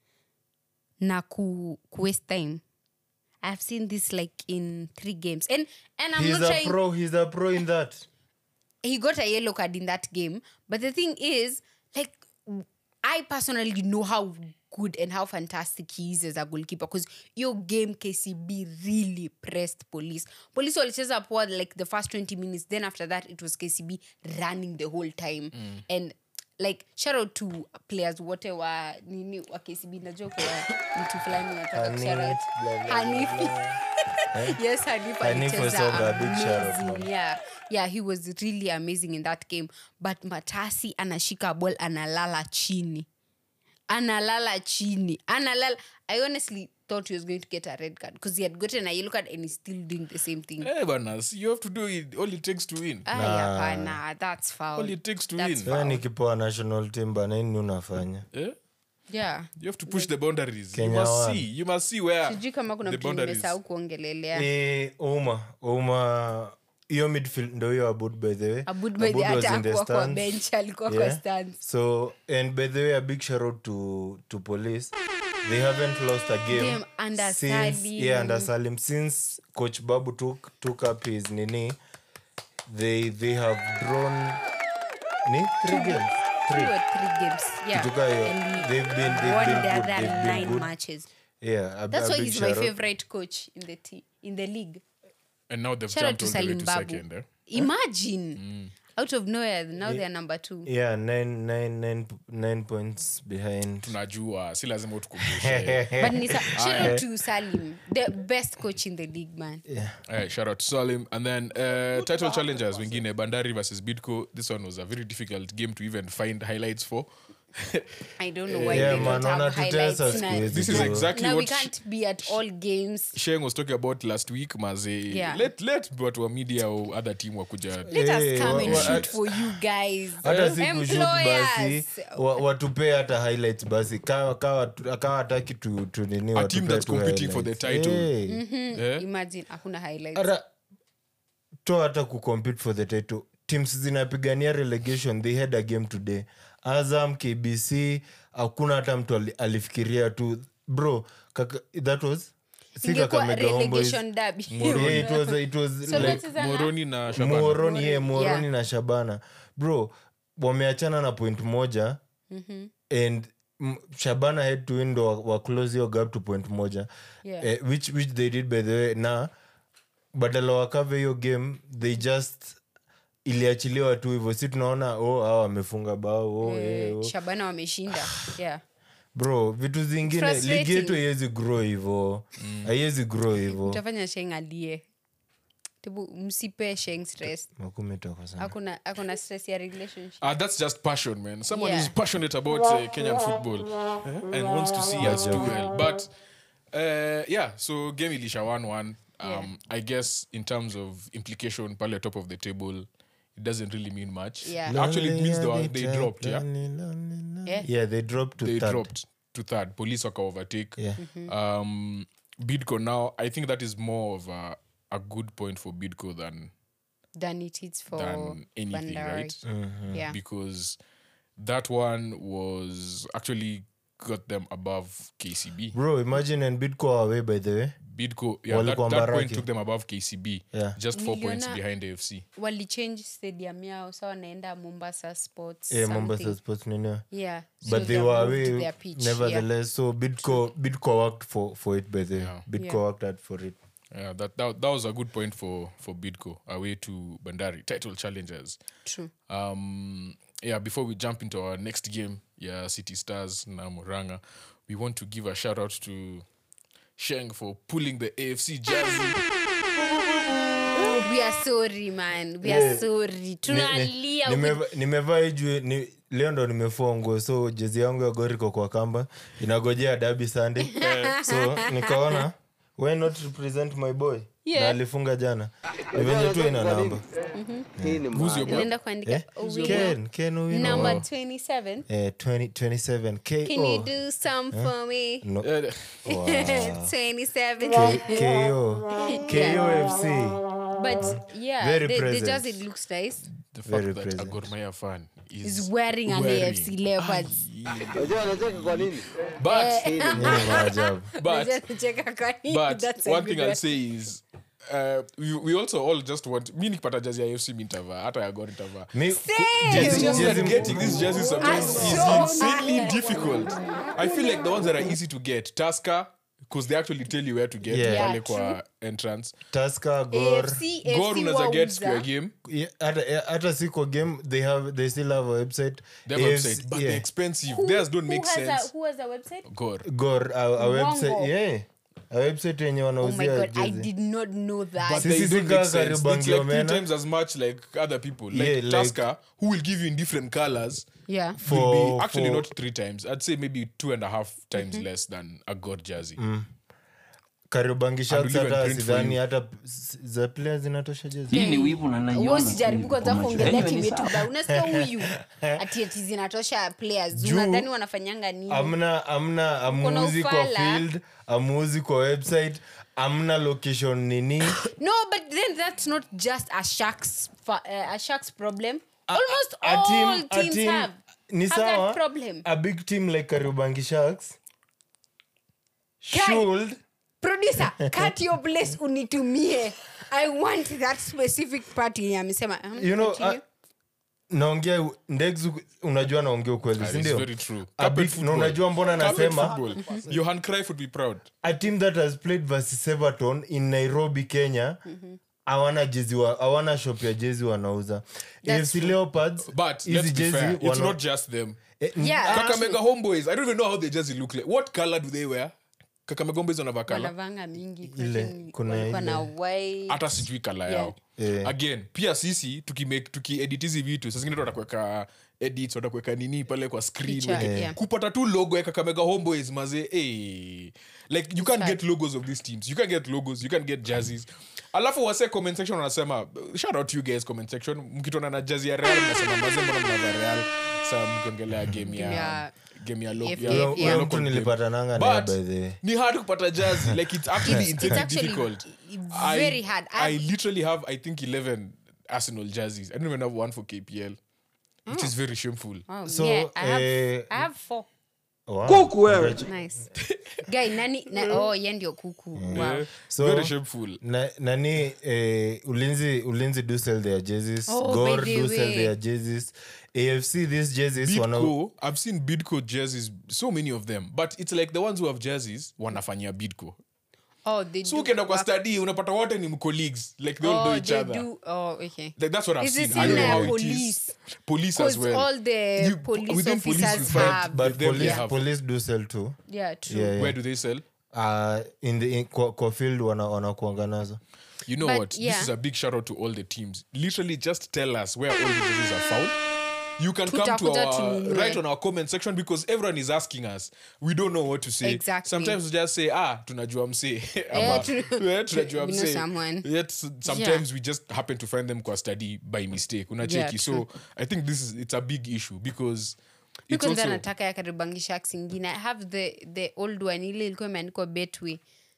na ku, ku waste time i've seen this like in three games and and i'm
he's
not
a
trying
pro he's a pro in that
he got a yellow card in that game but the thing is like i personally know how good and how fantastic he is as a goalkeeper because your game kcb really pressed police police walicheza poa like the first 20 minutes then after that it was kcb running the whole time and like shout out to players wote wa nini wa kcb najua kwa mtu fulani nataka
Hanif,
kushout out.
blah, blah,
Hanif. yes Hanif
Hanif
alicheza
was also a big shout out,
amazing.
man.
yeah yeah he was really amazing in that game but matasi anashika ball analala chini analala chini analala i honestly thought he was going to get a red card because he had gotten a yellow card and he's still doing the same thing
Eh, bana see, you have to do it all it takes to win
Ay, hapana, that's foul.
all it takes to
That's
win
Wewe
foul.
ni kipoa national team bana nini unafanya
eh?
yeah
you have to push the boundaries you
Kenya
must
won.
see you must see where
sijui kama kuna
the
mtu
boundaries
nimesahau kuongelelea
Eh, uma uma hiyo midfield ndo hiyo abud by the way
Abud by the-
was
hata
in the
hakuwa kwa
stands.
bench, alikuwa kwa
Yeah.
stands.
so and by the way a big shout out to to police they haven't lost a game,
Game under
since
Salim.
yeah under Salim since coach Babu took took up his nini they they have drawn ni three games
Two
three
or three games yeah
Kutoka hiyo.
And he
They've been- they've
won
been
the
good,
other
they've been
nine
good.
matches
yeah a,
that's
a
why
big
he's my
shout out.
favorite coach in the te- in the league
and now they've
shout out
jumped
to
all the way
salim
to
babu
second eh?
imagine out of nowhere now they're number two
yeah nine nine nine nine points behind
tunajua si lazima utukumbushe
but ni sa- shout out to salim the best coach in the league man
Alright, shout out to Salim. And then uh, title challengers wengine Bandari versus Bidco. This one was a very difficult game to even find highlights for.
I don't know why
Yeah,
they
man,
don't have
wanatutesa
highlights.
siku
na-
hizi,
This is
bro.
exactly
Now we
what
can't be at all games.
Sheng was talking about last week maze
Yeah.
let, let watu wa media or other team wakuja
Let
Hey,
us come
wa-
and
wa-
shoot for you guys.
hata si kushut basi
Employers.
wa- watupee hata highlights basi kawa kawa kawa hataki tu, tu nini
a team
watupee
that's
tu
competing for the
highlights.
title
Hey.
Eh?
Imagine hakuna highlights.
hata to hata kucompete for the title teams zinapigania relegation they had a game today azam kbc hakuna hata mtu ali- alifikiria tu bro kaka, that was si
Ingekuwa
Kakamega Homeboys.
relegation derby.
Yeah, it was, it was
So
like
let's say
moroni na Shabana.
moroni yeah, moroni
Yeah.
na shabana bro wameachana na point moja and mm, shabana had to win ndo wa, wa close hiyo gap to point moja
Yeah.
eh, which, which they did by the way na badala wakave hiyo game they just iliachiliwa tu hivyo si tunaona oh hawa wamefunga bao oh, eh, oh.
shabana wameshinda yeah.
bro vitu zingine
Frustrating.
ligi yetu haiwezi grow hivo haiwezi grow hivo
utafanya sheng alie tebu msipe sheng stress
makumi toka sana
akuna akuna stress ya relationship
Ah, that's just passion, man. Someone
Yeah.
is passionate about uh, Kenyan football eh, and wants to see us do well. But uh, yeah, so game ilisha 1 1. Um,
Yeah.
I guess in terms of implication, pale top of the table, it doesn't really mean much.
Yeah.
Actually, it means they, were,
Lonely
they
and
dropped, yeah?
lonely, lonely, lonely.
Yeah.
yeah they dropped to
They
third.
dropped to third. Police waka overtake.
Yeah.
Um, Bidco now, I think that is more of a, a good point for Bidco than
than it is for
than anything,
Bandari.
right?
yeah
because that one was actually got them above KCB.
bro imagine and bidco away by the way
Bidco, yeah, that,
Walikuwa
that point
Mbaraki.
took them above KCB,
Yeah.
just four points
Niliona-
behind AFC.
walichange stadium yao sa wanaenda mombasa sports
yeah,
something.
mombasa sports nini
yeah so
but they
have
were
moved
away
their pitch,
nevertheless so bidco bidco worked for for it by the way
Yeah.
bidco
Yeah.
worked hard for it
Yeah, that, that that was a good point for for Bidco away to Bandari title challengers.
yeah. true
Um, yeah, before we jump into our next game, yeah, City Stars na Moranga, we want to give a shout out to Sheng for pulling the AFC jersey.
we are sorry man we are sorry tunalia with-
Nimeva- nimevaa ijue ni, leo ndo nimefua nguo so jezi yangu ya goriko kwa kamba inagojea dabi sunday so nikaona why not represent my boy
Yeah.
na alifunga jana ni venye tu ina namba
Who's your boy?
unaenda kuandika
eh?
Owino.
ken ken Owino.
number
Oh.
27
eh, 20, 27
can you
ko
do some for me
no.
Uh,
27
ko kofc
but yeah
Very
the, the
present.
jersey looks nice
the fact
Very
that a
present.
Gor Mahia fan is
is wearing an
Wearing.
afc leopards
Unajua anacheka kwa nini?
but
Ni maajabu
but
Nacheka kwa nini?
but
That's a
one
good
thing I'll
one.
say is uh, we, we also all just want mi nikipata jazi ya AFC mi nitavaa hata ya Gor nitavaa
Mi-
Same.
It's
jezi-
just
jezi-
that getting these jerseys sometimes is
so
insanely difficult. I feel like the ones that are easy to get, Tusker, because they actually tell you where to get
Yeah.
pale
Yeah,
kwa entrance.
Tusker, Gor.
AFC,
Gor
AFC
unaweza get
wauza.
square game,
Yeah, hata eh, hata siko game they have they still have a website
they have a
AFC
website, but
yeah.
they're expensive.
Who-
Theirs don't
who
make
has
sense.
A, who has a website?
Gor.
gor a, a website
Uongo.
yeah a website yenye
Oh my
wanauzia
god, I
jezi.
did not know that.
But
Sisi
they
si
don't
kaa
make sense.
karibu
It's like three
Angiomena.
times as much like other people. Like
Yeah, like-
Tusker, who will give you in different colors,
yeah.
will
For-
be actually
for-
not three times. I'd say maybe two and a half times less than a Gor jersey.
Kariobangi Sharks
And we'll even
hata
print for
sidhani
you.
hata s- za players zinatosha jezi
hii ni wivu na naiona
Wewe usijaribu
tu
kwanza
kwa macho.
kuongelea
Anyway,
timu
ni
yetu
sawa.
ba unasikia huyu ati ati zinatosha players
Juu-
unadhani wanafanyanga nini
amna amna amuuzi kwa
ufala.
field amuuzi kwa website amna location nini
no but then that's not just a sharks fa- uh, a sharks problem almost
A team-
all
a
teams
team-
have
ni
have that
sawa
problem
a big team like kariobangi sharks
Kai.
should
producer cut your place unitumie i want that specific part yenye amesema Um,
you know
continue.
uh, naongea ndegs unajua naongea ukweli
That is
sindio
very true.
A
Carpet
big- na
football.
unajua mbona
Carpet
nasema
football. Johan Cruyff would be proud.
a team that has played versus everton in nairobi kenya hawana jezi wa- hawana shop ya jezi wanauza
That's
afc leopards
But
hizi
let's be
jezi
fair, it's
wana-
not just them.
Eh, n-
Yeah.
ah,
Kakamega homeboys. I don't even know how their jersey look like. What color do they wear? kakamegomba hizo navaa kala
wanavanga mingi
Ile,
cotton,
kuna
walikuwa
ile.
na white.
hata sijui kala
Yeah.
yao
Eh.
again pia sisi tukiedit tuki edit hizi vitu sasingine watakuweka edits watakuweka nini pale kwa screen
Picha,
weke-
yeah.
kupata tu logo ya kakamega homeboys maze hey. like you can't
hard.
get logos of these teams you can't get logos you can't get jerseys alafu wase comment section wanasema shout out to you guys comment section mkitona na jazi ya real mnasema maze mbona mnava real sa mkiongelea game ya
ya
game ya, lo,
FA,
ya,
yeah.
ya
Huyo- huyo
local
mtu
game.
nilipatananga naye
But
by the way.
ni hard kupata jazi like it's actually
It's- it's
insanely
actually
difficult
very
I,
hard.
I
I've-
literally have I think 11 Arsenal jerseys. I don't even have one for KPL, which is very shameful.
Oh,
So,
yeah, I have,
eh,
I have four.
Wow.
Kuku wewe.
Nice. Guy, nani na, oh, ye ndio kuku. Wow.
Yeah,
So-
very shameful.
Na, nani eh, ulinzi ulinzi do sell their jerseys
Oh,
gor
by the
do sell
way.
their jerseys afc these jerseys wana
Bidco, I've seen Bidco jerseys, so many of them, but it's like the ones who have jerseys wanafanyia Bidco.
Oh, they
So
do
ukienda kwa
work-
study unapata wote ni colleagues, like they all
Oh,
know each
they
other.
do- oh, okay.
Like that's what I've
Is it
seen. I don't
in,
know
uh,
how it
police?
is. Police as
'Cause
well.
all the
You-
police
within police you
officers
find-
have-
but
them they
police,
have.
police do sell too
Yeah, true.
Yeah, yeah.
Where do they sell?
uh, in the in, kwa, kwa field wana wanakuanga nazo
You know
But,
what?
yeah.
This is a big shout out to all the teams. Literally, just tell us where all the jerseys are found. You can come to
Tutakuja
our
tununue.
right on our comment section because everyone is asking us. We don't know what to say.
Exactly.
Sometimes we just say, ah, tunajua mse. Ama,
Yeah, true.
yeah, tunajua
We know
mse.
someone.
Yet s- sometimes we just happen to find them kwa study by mistake. Unacheki. so
true.
I think this is it's a big issue because it's
kwanza
also
nataka ya karibangisha ingine i have the, the old one ile ilikuwa imeandikwa betway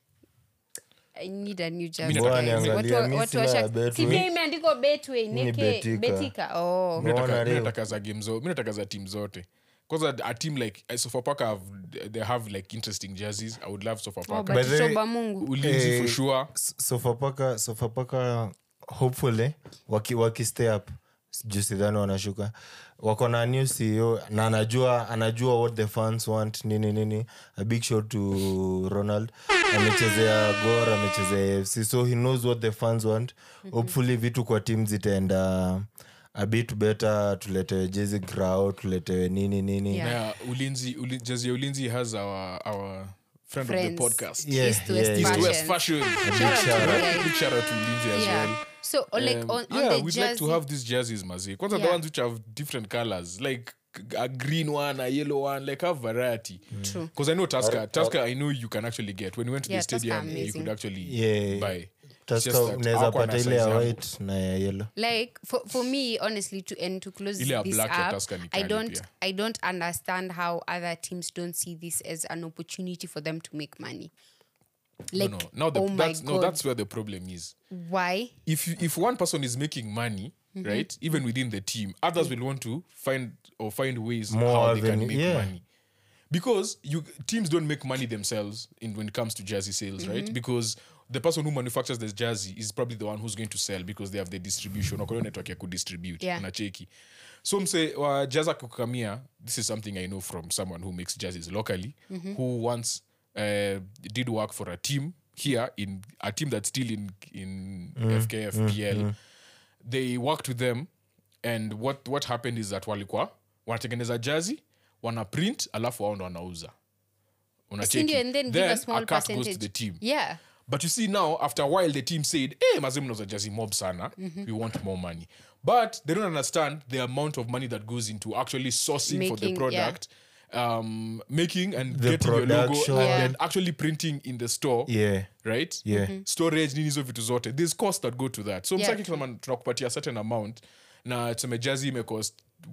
I need a new jersey,
nataka-
guys.
Bwana,
Watu wa-
angalia, mi
watu wa
sina
Sharks-
Betway.
Si pia imeandikwa betway
ni
neke
Betika.
betika oh.
Mbona
nataka
leo?
nataka za game zo mi nataka za team zote kwanza a team like uh, sofapaka have they have like interesting jerseys i would love
Oh,
sofapaka
but
By the way,
tutoba mungu
ulinzi
Eh,
for sure
S- sofapaka sofapaka hopefully waki, waki stay up juu sidhani wanashuka wako na new ceo na anajua anajua what the fans want nini nini a big shout to ronald amechezea gor amechezea afc so he knows what the fans want hopefully vitu kwa tim zitaenda a bit better tuletewe jezi grao tuletewe nini nini
Yeah.
na ulinzi uli, jersey ya ulinzi has our our friend of the
Friends.
podcast
Yeah,
East West
yeah,
east
Fashion.
west fashion
Shout out to
shout
you
out.
guys.
big shout out to ulinzi as
Yeah.
well
so uh, like
Um,
on, on
yeah,
the
we'd
jersey,
like to have these jerseys, Mazi. Kwanza the
Yeah.
ones which have different colors, like a green one, a yellow one, like have variety.
True.
Because I know Tusker, Tusker, I know you can actually get. When we went to
Yeah,
the stadium,
Tusker
you
amazing.
could actually
Yeah.
buy. It's
Tusker
just that
unaweza
hawakuwa
pata
na
ile ya
size yangu.
white na ya yellow
like for, for me honestly to and to close
Ile ya
this
black ya
up
Tusker ni
i
kali
don't
pia.
i don't understand how other teams don't see this as an opportunity for them to make money like
no, no. Now the,
oh my
that's,
god
no, that's where the problem is.
why
If you, if one person is making money,
Mm-hmm.
right, even within the team, others will want to find or find ways
More
how they can
avenue-
make
yeah.
money. Because you teams don't make money themselves in when it comes to jersey sales,
Mm-hmm.
right? Because the person who manufactures the jersey is probably the one who's going to sell because they have the distribution or network ya kudistribute
Yeah.
unacheki so mse wa jaza kukamia this is something i know from someone who makes jerseys locally who once uh, did work for a team here in a team that's still in in fkf pl they worked with them and what what happened is that walikuwa wanatengeneza jazi wana print alafu wao ndo wanauza Unacheki?
Sindio, and then give
Then
a small
cut goes to
percentage
the team
yeah
but you see now, after a while, the team said, "Hey, mazee mnauza jersey mob sana. We want more money." But they don't understand the amount of money that goes into actually sourcing for the
Making, yeah.
product, um, making and
The
getting your logo,
production.
and
Yeah.
then actually printing in the store.
yeah
Right?
Yeah.
Storage, nini hizo vitu zote. There's costs that go to that. So
Yeah,
msaki kama tunakupatia certain amount na tuseme jersey imecost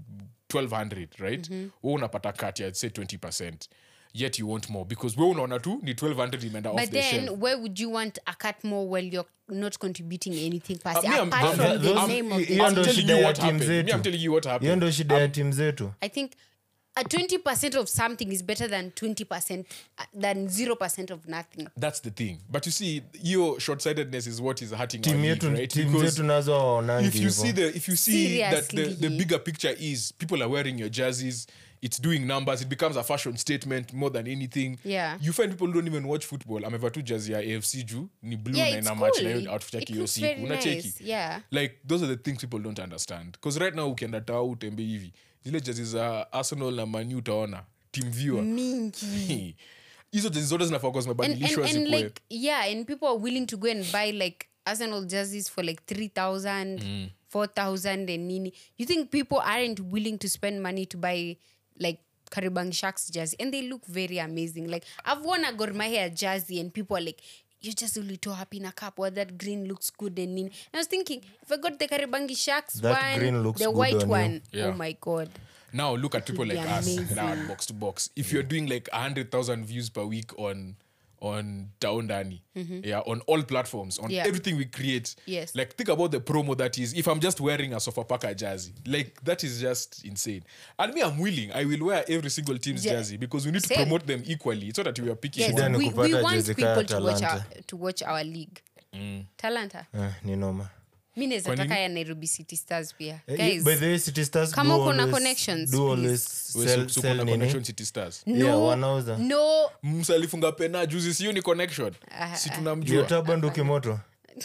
1200 right mm we unapata cut ya say 20 yet you want more because we unaona tu ni 1200 imeenda off
but
the
then
shelf
where would you want a cut more while you're not contributing anything per se,
me, I'm-
apart
I'm-
from
I'm-
the
those-
name of the
hiyo
I'm
ndo
telling
shida
you
ya
what
team
happened. Me,
zetu.
I'm telling you what
hiyo
happened.
ndo shida ya tim zetu
I think a 20% of something is better than 20% uh, than 0% of nothing.
That's the thing. But you see, your short-sightedness is what is hurting our
tim
league,
yetu
right?
tim
Because
zetu nazo waonangi
if you see
hivo
the if you see that the, the
Seriously.
bigger picture is people are wearing your jerseys, it's doing numbers, it becomes a fashion statement more than anything.
Yeah.
You find people who don't even watch football. amevaa tu jersey ya AFC juu ni blue
Yeah,
na
it's
ina match
cool.
na hiyo outfit yake
It
hiyo
looks
siku.
very
Unacheki?
nice, yeah.
like those are the things people don't understand because right now ukienda tao utembe hivi zile jezi za arsenal na manu utaona team viewer
Mingi.
hizo jezi zote zinafaa kuwa
and, and,
zimebadilishwa
and
zikuwe
like yeah and people are willing to go and buy like arsenal jerseys for like 3000 4000 and nini you think people aren't willing to spend money to buy like karibang sharks jersey and they look very amazing like i've worn a gormahia jersey and people are like you just really tore up in a cup or that green looks good and nini and i was thinking if i got the karibangi sharks
That
one
green looks
the
good
white
on you.
one
Yeah.
oh my god
now look at people
would
like
be
us
amazing.
now at box to box if you're doing like 100000 views per week on on down dani yeah on all platforms on
Yeah.
everything we create
Yes.
like think about the promo that is if i'm just wearing a sofapaka jersey like that is just insane and me i'm willing i will wear every single team's
Yeah.
jersey because we need to
Same.
promote them equally it's not that we are picking
yes
Shida
one
ni
we,
kupata
we want
jezi kaya
people to watch, our,
Talanta.
to watch our league talanta
Eh, ni noma
mi
Kwa
naweza
nini?
taka ya nairobi city stars pia
Eh,
guys
by the way, City Stars
Kama
do
uko na
always-
connections,
do
please.
always
We
sell-
su- su-
sell
kuna
nini?
connection city stars
no
Yeah, wanauza.
no
msa alifunga pena juzi sio ni connection si tunamjua
Yotaba ndo kimoto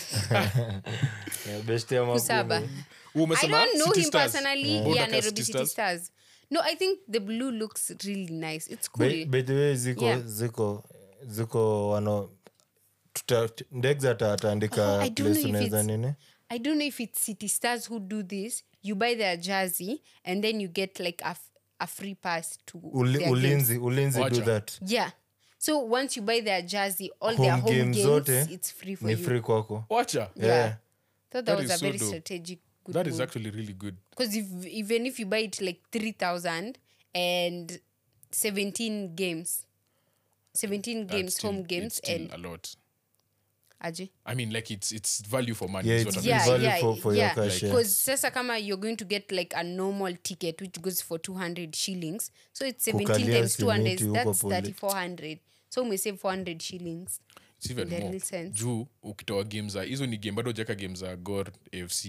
Yeah, best ya makubwa.
kusaba
Wewe
i
umesema
don't know
City
him
Stars.
personally
Wewe
yeah
unataka
nairobi
City
city
Stars?
stars no i think the blue looks really nice it's cool
By- by the way ziko
Yeah.
ziko ziko wano tuta- ndex ata- ataandika
Oh, I don't know
place
if
unaweza
it's-
nini
i don't know if it's city stars who do this you buy their jersey and then you get like a, f- a free pass to
Uli-
their games.
ulinzi ulinzi do
Wacha.
that
yeah so once you buy their jersey all their
home
home
games
games
zote
it's free for
ni
you
free kwako
wacha
yeah,
Yeah.
thought that,
That
was
is
a
so
very
dope.
strategic good
that is
move.
actually really good
because if, even if you buy it like 3000 and 17 games 17
That's
games
still-
home
it's
games
still
and
a lot
aje
I mean, like it's it's value for money.
Yeah,
is
it's
what I'm
Yeah.
saying.
value for- for your cash, yeah.
because sasa kama you're going to get like a normal ticket which goes for 200 shillings so it's 17
Kukalia
times 200
simiti huko
that's
pole.
3400 so umesave 400 shillings
It's even
In the
more.
real sense.
juu ukitoa game za hizo ni game bado ujaka game za gor afc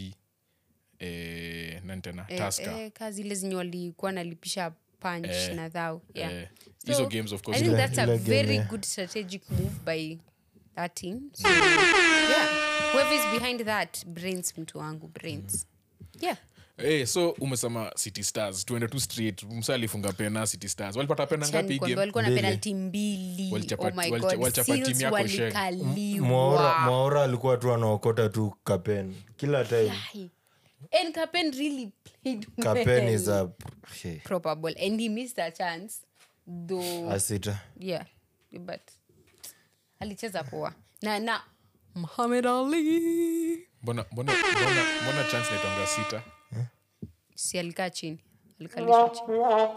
eh, nani tena
eh,
taska
eh, ka zile zenye walikuwa nalipisha punch
Eh,
na thou yeah
eh, hizo games of course
I think
Ile-
that's a
ile game,
very
yeah.
good strategic move by that team. So, yeah, whoever is behind that, brains mtu wangu, brains. Yeah.
Eh, so umesema city stars tuende tu straight msa alifunga pena city stars walipata pena
Acha
ngapi hii
nikwambie,
game
walikuwa na
Mbili.
penalty mbili.
Walichapa-
Oh my
walicha-
God,
walichapa
Seals
timu yako sheng.
walikaliwa.
mwaora mwaora alikuwa tu anaokota tu kapen kila time
Ai. And Kapen really played
kapen
well.
is a hey,
probable and he missed a chance though
asita
yeah but alicheza poa na na Muhammad Ali
mbona mbona mbona mbona chance naitonga sita
si alikaa chini alikalishwa chini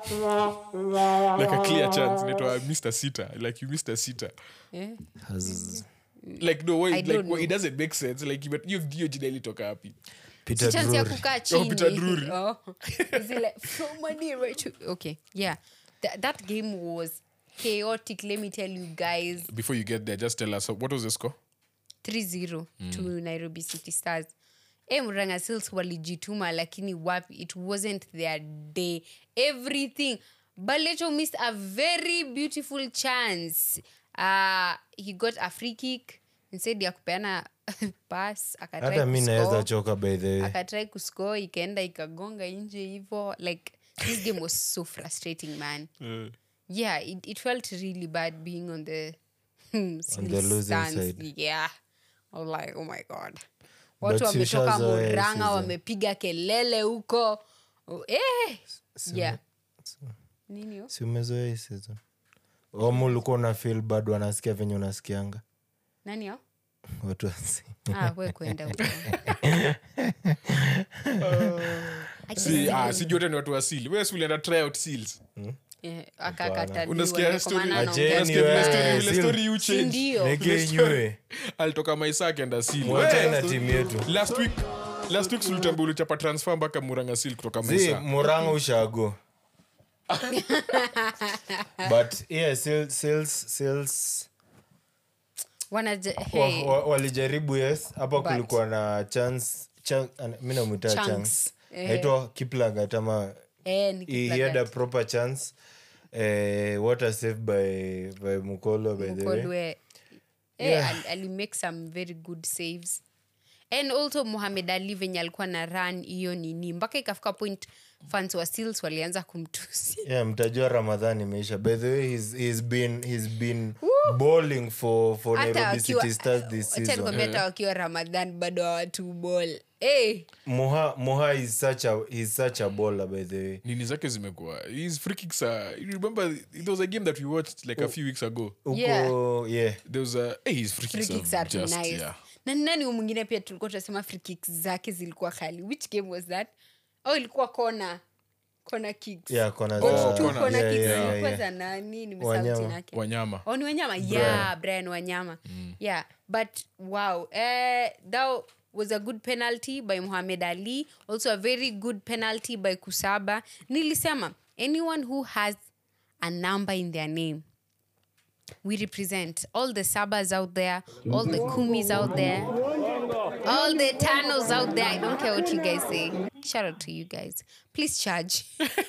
like a clear chance naitwa mr sita like you missed a sita
yeah.
has
like no wait
I
like
don't
well,
know.
it doesn't make sense like but you hiyo jina ilitoka wapi
peter
Si chance ya
Drury.
kukaa
Peter
chini
Drury.
Oh. Is it like, from money right to okay yeah Th- that game was chaotic let me tell you guys
before you get there just tell us what was the score
3-0 to nairobi city stars e mranga sils walijituma lakini wapi it wasn't their day everything balecho missed a very beautiful chance uh, he got a free kick instead ya kupeana pass akatry
hata mi naweza
kuscore
choka by the way
akatrai kuscore ikaenda ikagonga nje hivo like this game was so frustrating man yeah it, it felt really bad being on the
On the losing
stance.
side.
yeah I was like oh my god
But
watu
si
wametoka
ushazoea
moranga
season.
wamepiga kelele huko oh, eh. yeah nini yo?
si umezoea hii season omu ulikuwa una feel bado wanasikia venye unasikianga
nani yo?
watu wasi
ah, we kwenda huko. I
si
guess-
ah si jote ni watu wa seal wewe si ulienda try out seals
eh, akakataliwa,
Unasikia
ndio
story-
kwa maana
Acheni
anaongea
wewe.
vibaya.
Ile story- ile
seal.
story you
Si
change
ndio?
nekenywe
alitoka maisa akaenda seal
mwacha
Wewe,
na timu yetu
last week last week sulitambia ulichapa transfer mpaka muranga seal kutoka
zi
maisa
muranga ushago but yeah sales, sales, sales
Wanaja-
wa,
hey,
wa, walijaribu yes hapa
But-
kulikuwa na chance chan, mi namwita
Chunks.
chance
Eh.
aitwa kiplangat ama
eh, ni
he, he
kitu
had a
like
proper chance eh, water save by, by mukolo by
that.
the way
Mkolwe, eh,
Yeah.
ali- ali make some very good saves and also muhamed ali venye alikuwa na run hiyo nini mpaka ikafika point fans wa Seals walianza kumtusi
yeah, mtajua ramadhan imeisha by the way he's, he's been, he's been bowling for, for
hata
nairobi
wakiwa
city stars this
acha
season
nikwambia hata wakiwa ramadhan bado hawatu ball hey,
muha, muha is such a, he's such a bowler by the way
nini zake zimekuwa his free kicks are, you remember there was a game that we watched like a few weeks ago
uko
Yeah.
yeah.
there was a hey, his free
free
kicks,
kicks
are
are
just
nice
yeah
na ni nani huyu mwingine pia tulikuwa tunasema free kicks zake zilikuwa kali which game was that oh ilikuwa kona kona kicks
Yeah, kona
Oh,
za-
two
kona.
kona
yeah,
kicks
yeah, yeah,
zilikuwa
yeah.
za nani nimesahau
Wanyama.
jina yake
wanyama
oh ni wanyama yeah brian wanyama yeah but wow uh, that was a good penalty by muhammad ali also a very good penalty by kusaba nilisema anyone who has a number in their name we represent all the sabas out there all the kumis out there all the tanos out there i don't care what you guys say shout out to you guys please charge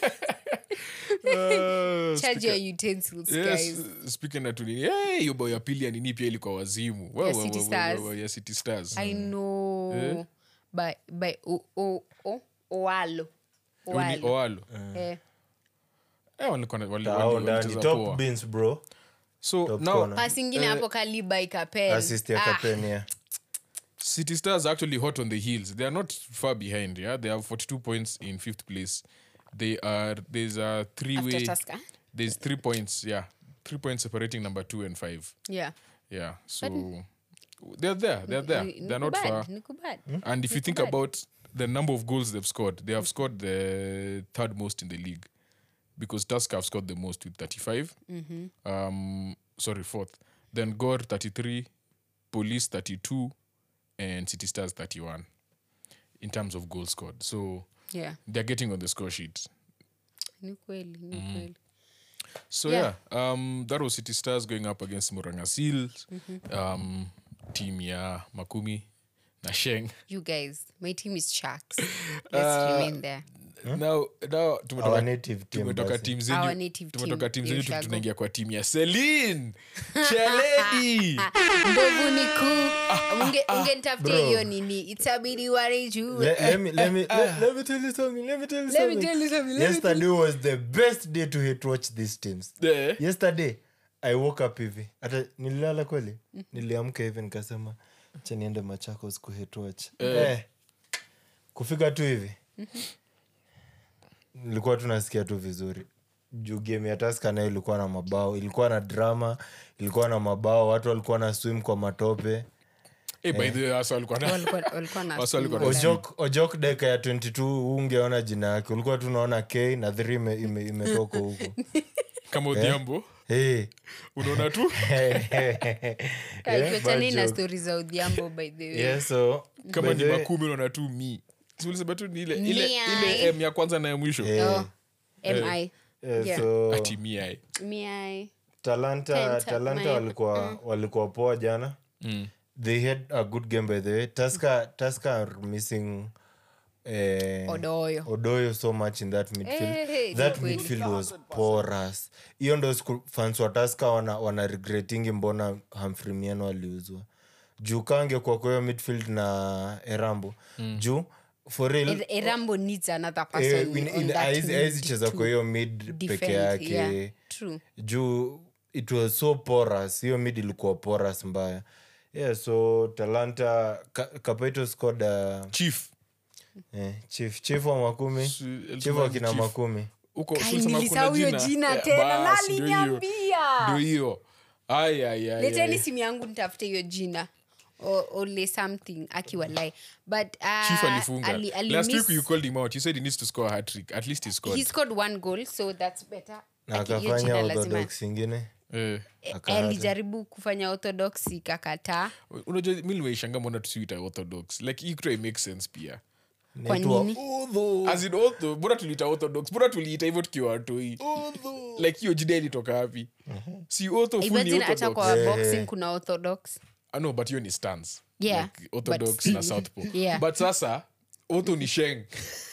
Uh,
charge your utensils
yes
guys
speaking na tunini hey, hiyo bao ya pili ya nini pia ilikuwa wazimu Wa-
Ya
wa-
City
wa- wa-
Stars.
wa- ya city stars
I know by by o o o Oalo.
Huyu ni
Oalo.
oalo
Eh,
Eh, walikuwa na- wali-
Tao
wali-
ndani
walicheza
top
poa.
beans bro
so
top
now
corner.
pass ingine hapo kaliba ikapel.
assist ya
Ah,
kapeni yeah.
City Stars are actually hot on the heels. They are not far behind. Yeah, they have forty-two points in fifth place. They are there's a three-way.
After Tusker?
There's three points. Yeah, three points separating number two and five.
Yeah.
Yeah, so they're there. They're there.
Ni-
They're not
nikubad,
far.
nikubad.
And if you think
bad.
about the number of goals they've scored, they have scored the third most in the league because Tusker have scored the most with 35. Um, sorry, fourth. Then Gore 33, Police 32, and City Stars 31 in terms of goals scored. So
Yeah.
they're getting on the score sheet.
Ni kweli, ni kweli.
So
Yeah.
yeah, um, that was City Stars going up against Muranga Seals, um, team ya Makumi na Sheng.
You guys, my team is Sharks. Let's remain there.
now, now tumetoka-
Our native team
tumetoka
basi.
team
Our
zenyu
native
tumetoka
team,
team zenyu tu-
Ushago.
tunaingia kwa team ya Celine Cheledi
Ndovu ni kuu. Unge- ungenitafutia
Bro.
hiyo nini itabidi warijue
Let, let me let me let, let me tell you something. Let me tell you
Let me
something.
tell you something, let me
Yesterday was the best day to hate watch these teams.
Eh.
Yesterday I woke up hivi. Hata nililala kweli. Niliamka hivi nikasema acha niende Machakos ku hate watch. Eh. Kufika tu hivi. Nilikuwa tunasikia tu vizuri. Juu game ya Tusker nayo ilikuwa na mabao, ilikuwa na drama, ilikuwa na mabao, watu walikuwa na swim kwa matope.
Eh, by the way, hasa walikuwa na-
Walikuwa- walikuwa na
Wasa walikuwa
swim
na-
online.
ojok ojok deka ya 22 ungeona jina yake ulikuwa tu unaona k na 3 ime- ime- imetoka huko
kama Odhiambo
hey.
unaona tu
Kai, tuachane
but
na
joke.
stori za udhiambo by the way
yeah, so
kama
by
ni
the way,
makumi unaona tu mi Si ulisema tu ni ile ile
Mia.
ile m ya kwanza na ya mwisho
eh,
Oh, mi
eh,
yeah.
so
ati mia
mi
talanta
Penta,
talanta
my-
walikuwa walikuwa poa jana they had a good game by the way taska taska are missing eh,
Odoyo.
odoyo so much in that midfield
Eh, eh,
that
ni kweli.
midfield was porous hiyo ndo siku- fans wa taska wana, wana regretingi mbona Humphrey Mieno aliuzwa juu kangekuwa kwa hiyo midfield na erambo juu for real
Er- erambo needs another
eh,
person
in-
on
in-
that
haezi-
mid
haezi cheza
to
kwa hiyo mid peke
defend.
yake
Yeah, true.
juu it was so porous hiyo mid ilikuwa porous mbaya yeah so talanta Ka- kapaito scored uh,
chief
eh, chief chief wa makumi
Si-
chief
Elfman
wa kina
Chief.
makumi
huko
Kai,
si ulisema
nilisahau
kuna
hiyo jina
Eh,
tena,
bas,
na
ndio hiyo.
aliniambia.
ndio hiyo Ai, ai, ai,
leteni
ai.
simu yangu nitafute hiyo jina O- ole something akiwa lie but uh,
chief alifunga
ali, ali
last
miss,
week you called him out you said he needs to score a hat trick at least he scored
he scored one goal so that's better
na
Aki- hiyo
akafanya
jina lazima
orthodox ingine
eh.
Eh,
Akaacha.
alijaribu kufanya orthodox ikakataa
unajua mi limeishanga mbona tusiita orthodox like hii kitu haimake sense pia
kwa
Inaitwa
nini
Udhu.
as in ortho mbona tuliita orthodox mbona tuliita hivyo tukiwa watoi like hiyo jina ilitoka wapi si ortho full ni
imagine hata
orthodox
kwa boxing kuna orthodox
Ah, no but hiyo ni stance
Yeah,
like, orthodox
but still.
na southpaw
Yeah.
but sasa ortho ni sheng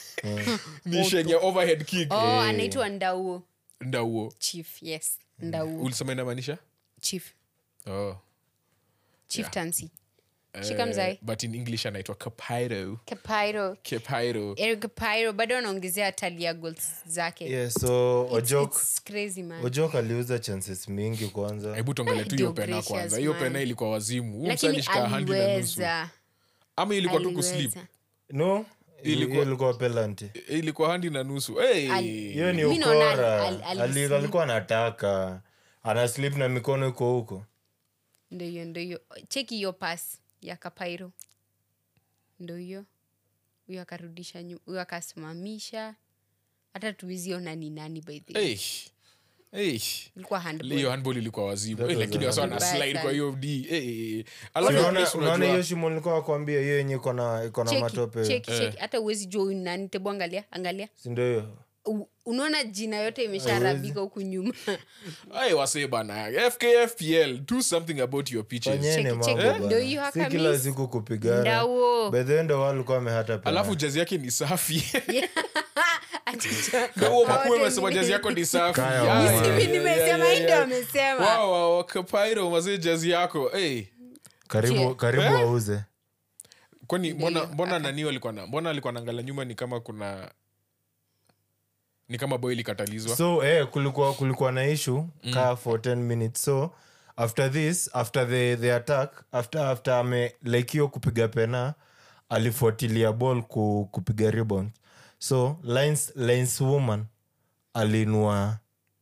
ni sheng ya overhead kick
oh anaitwa ndauo
ndauo
chief yes ndauo
ulisema inamaanisha
chief
oh.
chief tansi shika mzai
but in english anaitwa kapiro
Kepairo.
kapiro
Eric Kepairo bado anaongezea talia goals zake
yeah, so
It's-
ojok
it's crazy, man.
ojok aliuza chances mingi kwanza
hebu tuongele tu hiyo
Ndio
pena
gracious,
kwanza hiyo
man.
pena ilikuwa wazimu Huyu msee
lakini
alishika handi na nusu
aliweza
ama ilikuwa tu kuslip
aliweza.
no
Ilikuwa-
hiyo ilikuwa penalty
ilikuwa handi na nusu hey.
Ali-
hiyo ni
Mi naona
ukora
ali- ali-
Ali-
alislip.
alikuwa anataka ana slip na mikono iko huko
ndo hiyo ndo hiyo cheki hiyo pas ya kapairo ndo hiyo huyo akarudisha nyu- huyo akasimamisha hata tuiziona ni nani by the way.
hey. Hey.
ilikuwa handball.
hiyo handball ilikuwa wazimu
That
hey,
was
lakini
a
wasa
handball.
na slide
Vibaya
kwa hiyo d hey. alafu
unaona
yes,
unaona
unajua-
hiyo shimo nilikuwa nakwambia hiyo yenye iko na iko na
Cheki,
matope
cheki, cheki. hata uwezi jua huyu ni nani tebu angalia angalia
sindo hiyo
U- unaona jina yote imesharabika huku nyuma
Hey, wasee bana fkfpl do something about your pitches
fanyeni
Cheki,
mambo
cheki.
bwana.
Ndio hiyo
si
haka
kila
miss.
siku kupigana
Ndao.
bedhendo walikuwa amehata pena.
alafu jazi yake ni safi
Aticha.
Huo makuu
Wote
amesema
ni-
jazi yako ni safi
Kaya
Yeah,
wa-
yeah,
Mimi
yeah,
nimesema,
yeah,
hii ndio
yeah.
amesema.
Wow, wow, Kapairo, mazee jazi yako hey.
karibu
Chie.
karibu
Eh?
wauze
kwani mbona mbona nani alikuwa na mbona alikuwa naangalia nyuma ni kama kuna ni kama boy ilikatalizwa
so eh, kulikuwa kulikuwa na issue kaa for 10 minutes so after this after the, the attack after after ame like hiyo kupiga pena alifuatilia ball ku, kupiga rebound so lines, lines woman alinua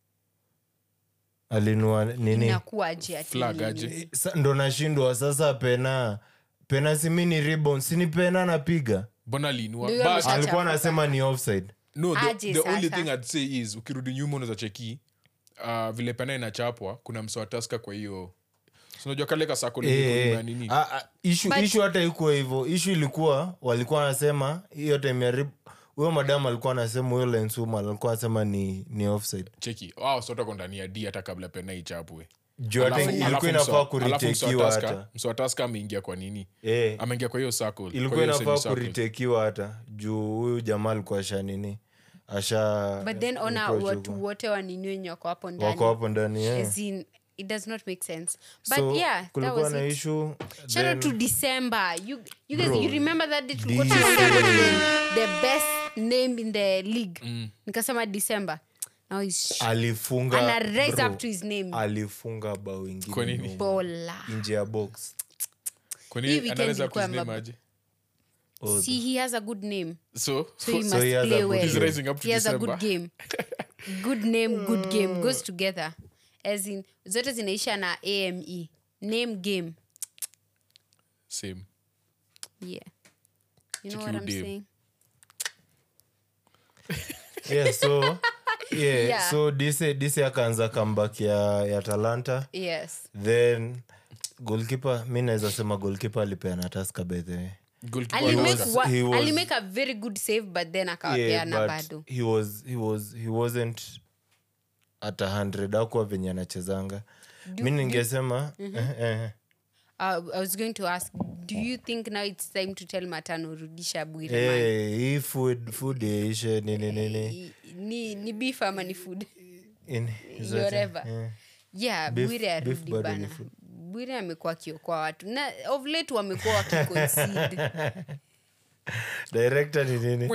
alinua nini
inakuwaje ati
Flag
nini?
aje.
Sa- ndo nashindwa sasa pena pena simini rebound sini pena napiga
mbona aliinua
Ndio
But-
amesha-
alikuwa
Achafuka.
anasema ni offside
no the,
Aje
the only
sasa.
thing i'd say is ukirudi nyuma unaweza cheki uh, vile pena inachapwa kuna msewataska kwa hiyo So unajua kale kasako
Eh,
na nini
ah, ah, issue-
But-
issue hata ikuwa hivyo ishu ilikuwa walikuwa wanasema hiyo time ya rib- huyo madamu alikuwa anasema huyo lensuma alikuwa anasema ni, ni offside
cheki wao sote wako ndani ya d hata kabla pena ichapwe
juu hata
Alafu-
ilikuwa
alafu
inafaa
mswa- alafu
kuritekiwa
mswataska-
hata
mswataska ameingia kwa nini
Eh,
ameingia kwa hiyo circle, kwa
ilikuwa
hiyo
inafaa
semicircle.
kuritekiwa hata juu huyu jamaa alikuwa asha nini asha
but then ona
approach
watu
huko.
wote wanini wenye wako hapo ndani
wako hapo ndani yeah.
As in, it does not make sense but
so
yeah that
kulikuwa
was
na
it.
issue
Shout out
then-
to December. You you guys
Bro,
you remember that day tulikuwa
DC.
tunaongea about the, the best name in the league. Nikasema December. Now he's
alifunga
ana raise
bro,
up to his name.
alifunga bao
Kwa
ingine
nini?
nyuma,
Bola.
nje ya box
Kwa
Hii
nini
weekend
anaweza
ilikuwa
kuziname
mab-
aje?
Oh,
See, he has a good name.
so
So he must
he has a
play
good
well.
He's
rising up to
he has a
December.
good game. good name, good game goes together. As in zote zinaisha na AME. Name game.
same
Yeah. You know
Check
what
your
I'm
name.
saying?
yeah, so yeah,
Yeah.
so dise dise akaanza comeback ya, ya talanta
Yes.
then golkipe mi naweza sema golkipe alipeana taska by the way
Goalkeeper
alimake,
anaanza.
wa,
he was-
alimake a very good save but then akawapeana
yeah,
bado
but he was, he was, he wasn't at 100 akuwa venye anachezanga mi ningesema eh, eh,
uh, i was going to ask do you think now it's time to tell matano rudisha bwire man?
eh, hii food food yaishe nini nini
I- ni, ni beef ama ni food
in- zote,
whatever
eh.
yeah
Beef-
bwire
beef
arudi
bado ni
bana
food.
bwire amekuwa akiokoa watu na of late wamekuwa wakiconcede
director ni nini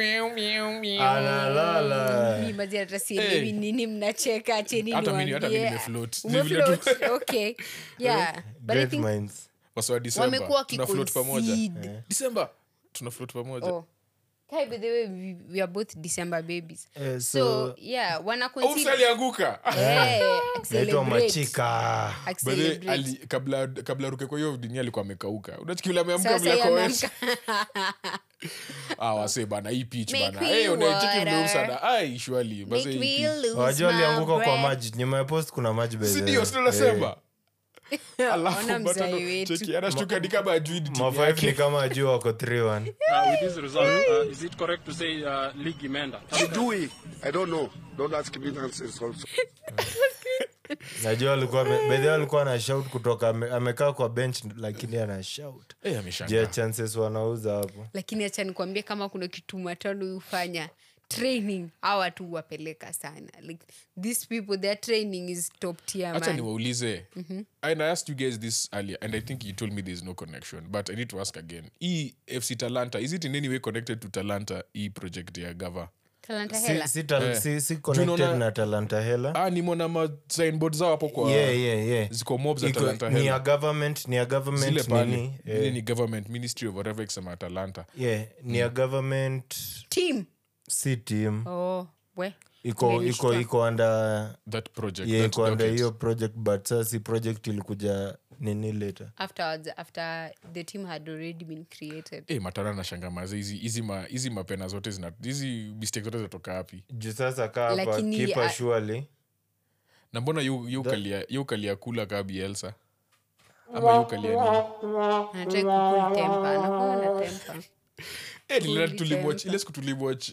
analala
mi mazi hata sielewi
Hey.
nini mnacheka cheni
Hata mimi- hata mimi
niwaambie.
nimefloat.
Umefloat?
Vile tu-
okay yeah but i
great
think
minds
Wasa wa December,
wamekuwa
tuna float pamoja
wakiconcede
December, tuna float pamoja
Oh. Kai, by the way, we, we are both December babies.
Eh,
so,
so-
yeah, wana
Oops,
concede.
alianguka
Eh,
naitwa
accelerate.
machika
By the way,
Accelerate.
ali- kabla kabla ruke kwa hiyo dini alikuwa amekauka unachikivile ameamka
Sasa
vile
yeye
akoesha
ameamka.
ah wase bana hii pitch
Make
bana
me
hey unaicheki vile
water.
usada ai shwali basi
Make
hii
me
pitch
lose
wajua
my
alianguka kwa
breath.
maji nyuma ya post kuna maji by the
si
way.
ndio sio
Eh,
nasema alafu
Ona mzai
Matano,
wetu.
cheki anashtuka ni kama ajui ni timu
ma five
yake
ni kama juu wako 3-1
Uh, with this result, uh, is it correct to say uh, league imeenda?
Sijui. I don't know. Don't ask me nonsense also.
najua alikuwa bedhi alikuwa ana shout kutoka ame- amekaa kwa bench lakini ana shout
eh
je
ameshangaa
chances wanauza hapo
lakini acha nikwambie kama kuna kitu matano hufanya training hawa tu wapeleka sana like these people their training is top tier
acha
man
niwaulize and i asked you guys this earlier and i think you told me there's no connection but i need to ask again e fc talanta is it in any way connected to talanta e project ya gava
talanta
si,
hela
si, tal, si, si connected
Tunaona-
na talanta hela
ah nimona ma signboard zao hapo kwa
yeah, yeah, yeah.
ziko mob za
Iko-
talanta
ni ya
hela
government ni ya
zile
government
pale
nini
Ile
eh,
ni government ministry of whatever ikisema talanta
yeah, ni ya government
team
si team
oh we
iko iko
Imenishtua.
iko under
that project
yeah,
that
iko under
docket.
hiyo project but sasa si project ilikuja nini later
afterwards after the team had already been created
Eh, matana na shangamaza hizi hizi ma, hizi mapena zote zina hizi mistake zote zinatoka wapi
juu sasa kaa hapa
Lakini,
kipa
ah,
surely
na mbona yu- yu kalia- yu kalia kula kaa bielsa ama yu kalia nini
anatrai kukul tempa anakuwa na tempa
Eh, niliona
Fully
tulimwatch-
temper.
ile siku tulimwatch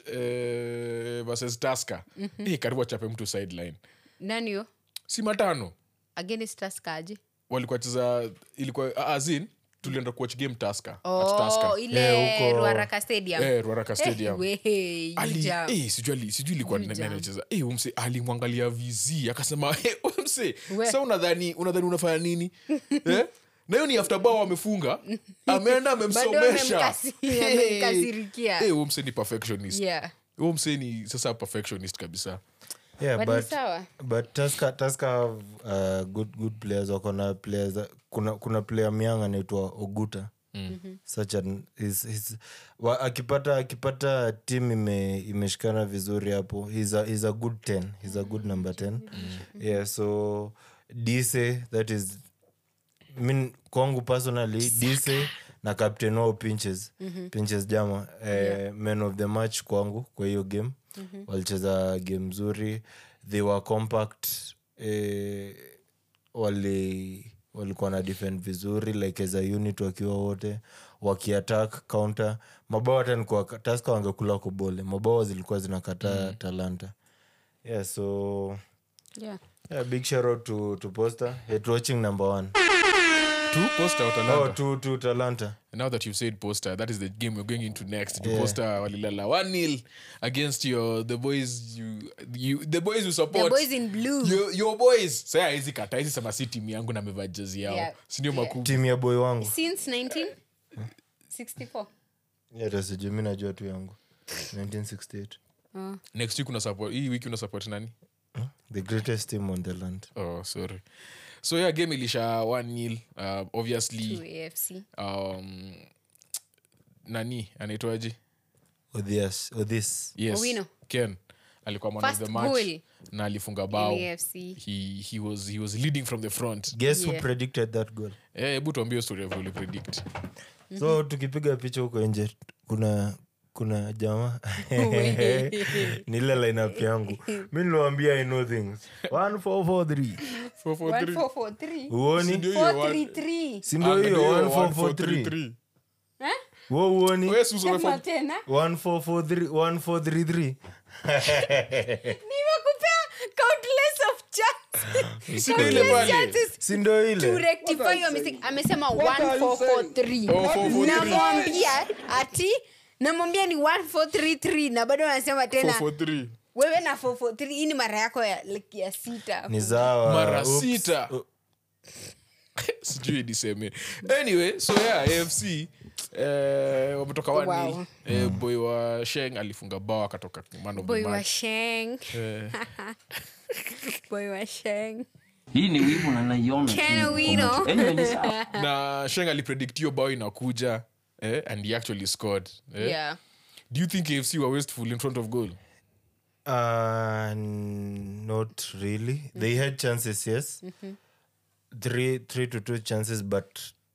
eh, versus tasker Eh, karibu achape mtu sideline
nanio
si matano
against taskaji
walikuwa cheza ilikuwa ah, as in tulienda kuwatch game tasker at
oh,
tasker
ile
Eh, huko-
ruaraka stadium
eh, ruaraka
Eh,
stadium
we, you
Ali-
jam.
eh, sijui ali- sijui ilikuwa
You
nani
jam.
anacheza eh, huyu mse alimwangalia vizi akasema hey, huyu mse
We.
sa unadhani unadhani unafanya nini eh? na hiyo ni after bao wamefunga ameenda amemsomesha
amemkasi-
Hey.
amemkasirikia.
Eh, huyu mse ni perfectionist
yeah
huyu mse ni sasa perfectionist kabisa
yeah,
But ni
but,
sawa.
but Tusker, Tusker have uh, good, good players wako na players kuna, kuna player myang anaitwa oguta mm-hmm. such an, is, is, wa, akipata akipata tim ime, imeshikana vizuri hapo he's a, he's a good 10 he's a good number 10 mm-hmm. yeah so dise that is min kwangu personally dise na captain wao pinches mm-hmm. pinches jama eh, yeah. man of the match kwangu kwa hiyo game mm-hmm. walicheza game nzuri they were compact eh, wali walikuwa na defend vizuri like as a unit wakiwa wote wakiattack counter mabao hata nikuwa taska wangekula kubole mabao zilikuwa zinakataa mm. talanta yeah so
yeah
yeah, big shout out to, to poster hate watching number one
two poster or
oh,
talanta
to, to talanta
now that you've said poster that is the game we're going into next
Yeah.
poster walilala 1-0 against your the boys you, you the boys you support
the boys in blue
your, your boys saya hizi kata hizi sema si timu yangu na meva jezi yao
Yeah.
sindio
Yeah.
makuu
timu ya boy wangu
since 1964
yatasiju mi najua tu yangu 1968
next week una support hii wiki una support nani
the greatest team on the land
oh sorry so yeah game ilisha 1-0 uh, obviously
to afc
um, nani anaitwaje
odhias odhis
yes
Owino.
ken alikuwa man of
First
the match
goal
na alifunga bao
in afc
he, he, was, he was leading from the front
guess who
Yeah.
predicted that goal
Eh, hebu tuambie story of uli predict
so tukipiga picha huko nje kuna kuna jamaa ni ile lineup yangu mi niliwambia i know things 1443
1443
uoni
Ndio hiyo, one-
433
si ndio hiyo 1443
1433.
wo uoni
Wewe si usome
sema
form-
tena
1443 1433
nimekupea countless of chances
Si ndio ile
Countless
pale?
chances
si ndio
to
ile
rectify your mistake amesema
are you saying?
1443
Oh, 443.
namwambia ati namwambia ni 1433 na bado anasema tena
443.
wewe na 443 hii ni mara yako ya, like, ya sita
ni sawa
mara
Oops.
sita sijui niseme anyway so yeah afc eh, wametoka
Wow.
wani eh, boy wa sheng alifunga bao akatoka man of the
boy wa
match.
sheng
Eh,
boy wa sheng
hii ni wivu na naiona tu
Ken
kwa
Owino.
macho. Anyway, ni sawa.
na sheng alipredict hiyo bao inakuja eh, and he actually scored eh.
yeah
do you think afc were wasteful in front of goal
Uh, not really. They had chances, yes. Three, three to two chances, but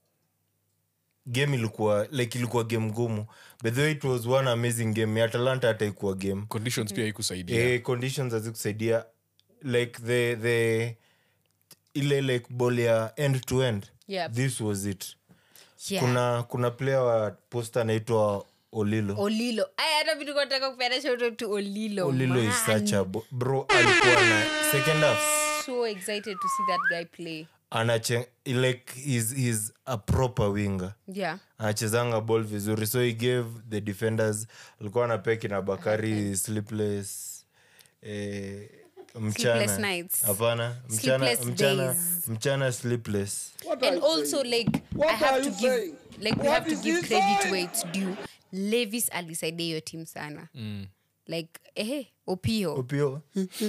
game ilikuwa like ilikuwa game ngumu by the way it was one amazing game ya atalanta hata ikuwa game
conditions pia haikusaidia
eh, conditions hazikusaidia like the the ile like ball ya end to end
Yep.
this was it
yeah
kuna kuna player wa posta anaitwa olilo
olilo aya hata vitu nataka kupeana shoto to olilo
olilo is
man.
such a bo- bro alikuwa na second half
so excited to see that guy play
anache like he's, he's a proper winger
yeah
anachezanga ball vizuri so he gave the defenders alikuwa anapeki na bakari sleepless eh,
Sleepless
mchana
nights.
hapana mchana
Sleepless
mchana
days.
mchana sleepless
and also like i
What
have
are
to
you
give
saying?
like we
What
have to
is
give
he
credit
saying?
where it's due levis alisaidia hiyo team sana like ehe opio
upio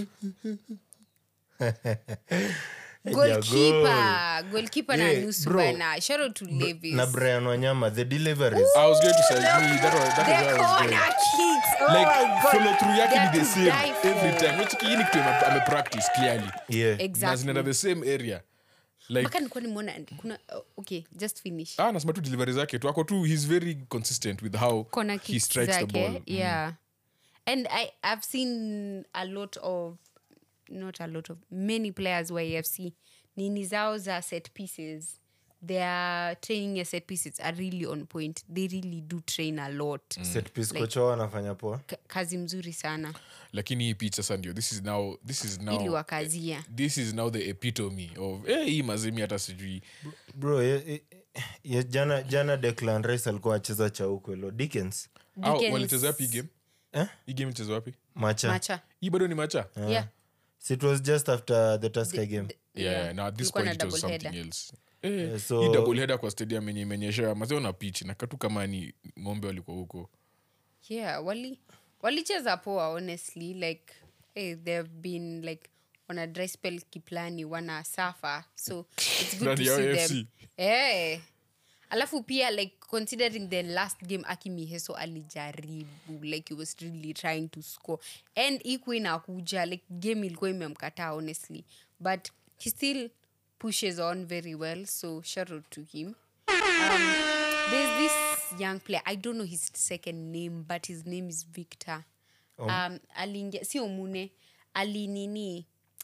goalkeeper goalkeeper na
Yeah,
nusu
bro.
bana shout out to levis
na brian wanyama the deliveries
I was going to say me, that was, that
the
is where I was
corner
going.
kicks oh
like
my god
follow through yake
They
ni
are
the
to
same
die for.
every time which hii ni kitu ame- amepractice clearly
yeah
na
exactly
zinaenda the same area like
mpaka nilikuwa nimeona kuna oh, okay just finish
ah nasema tu delivery zake tu ako tu he's very consistent with how
corner
he
kicks
strikes the
zake,
ball
yeah and i i've seen a lot of not a lot of many players wa afc nini zao za set pieces their training ya set pieces are really on point they really do train a lot
set piece
Like-
kocha wao anafanya poa
Ka- kazi mzuri sana
lakini hii picha sasa ndio this is now this is
ili
now
wakazia
this is now the epitome of eh, hii mazemi hata sijui
bro ye, ye, ye, jana jana declan rice alikuwa acheza chaukwelo dickens
Au,
Dickens-
walicheza wapi hii game
eh?
hii game ilichezwa wapi
macha
macha
hii bado ni macha
yeah
so it was just after the taska game
yeah,
Yeah.
now at this
Kulikuwa
point
na
it was
double
something
header.
else eh,
Eh, so-
hii double header kwa stadium yenye imenyeshewa mazee na pitch na katu kama ni ng'ombe walikuwa huko
yeah wali walicheza poa honestly like hey, they've been like on a dry spell kiplani wana safa so it's good to
Ndani ya
see
AFC.
them hey. alafu pia like considering the last game akimiheso alijaribu like he was really trying to score and ikuwa inakuja like game ilikuwa imemkataa honestly but he still pushes on very well so shout out to him um, there's this young player i don't know his second name but his name is victor um, aliingia sio mune alinini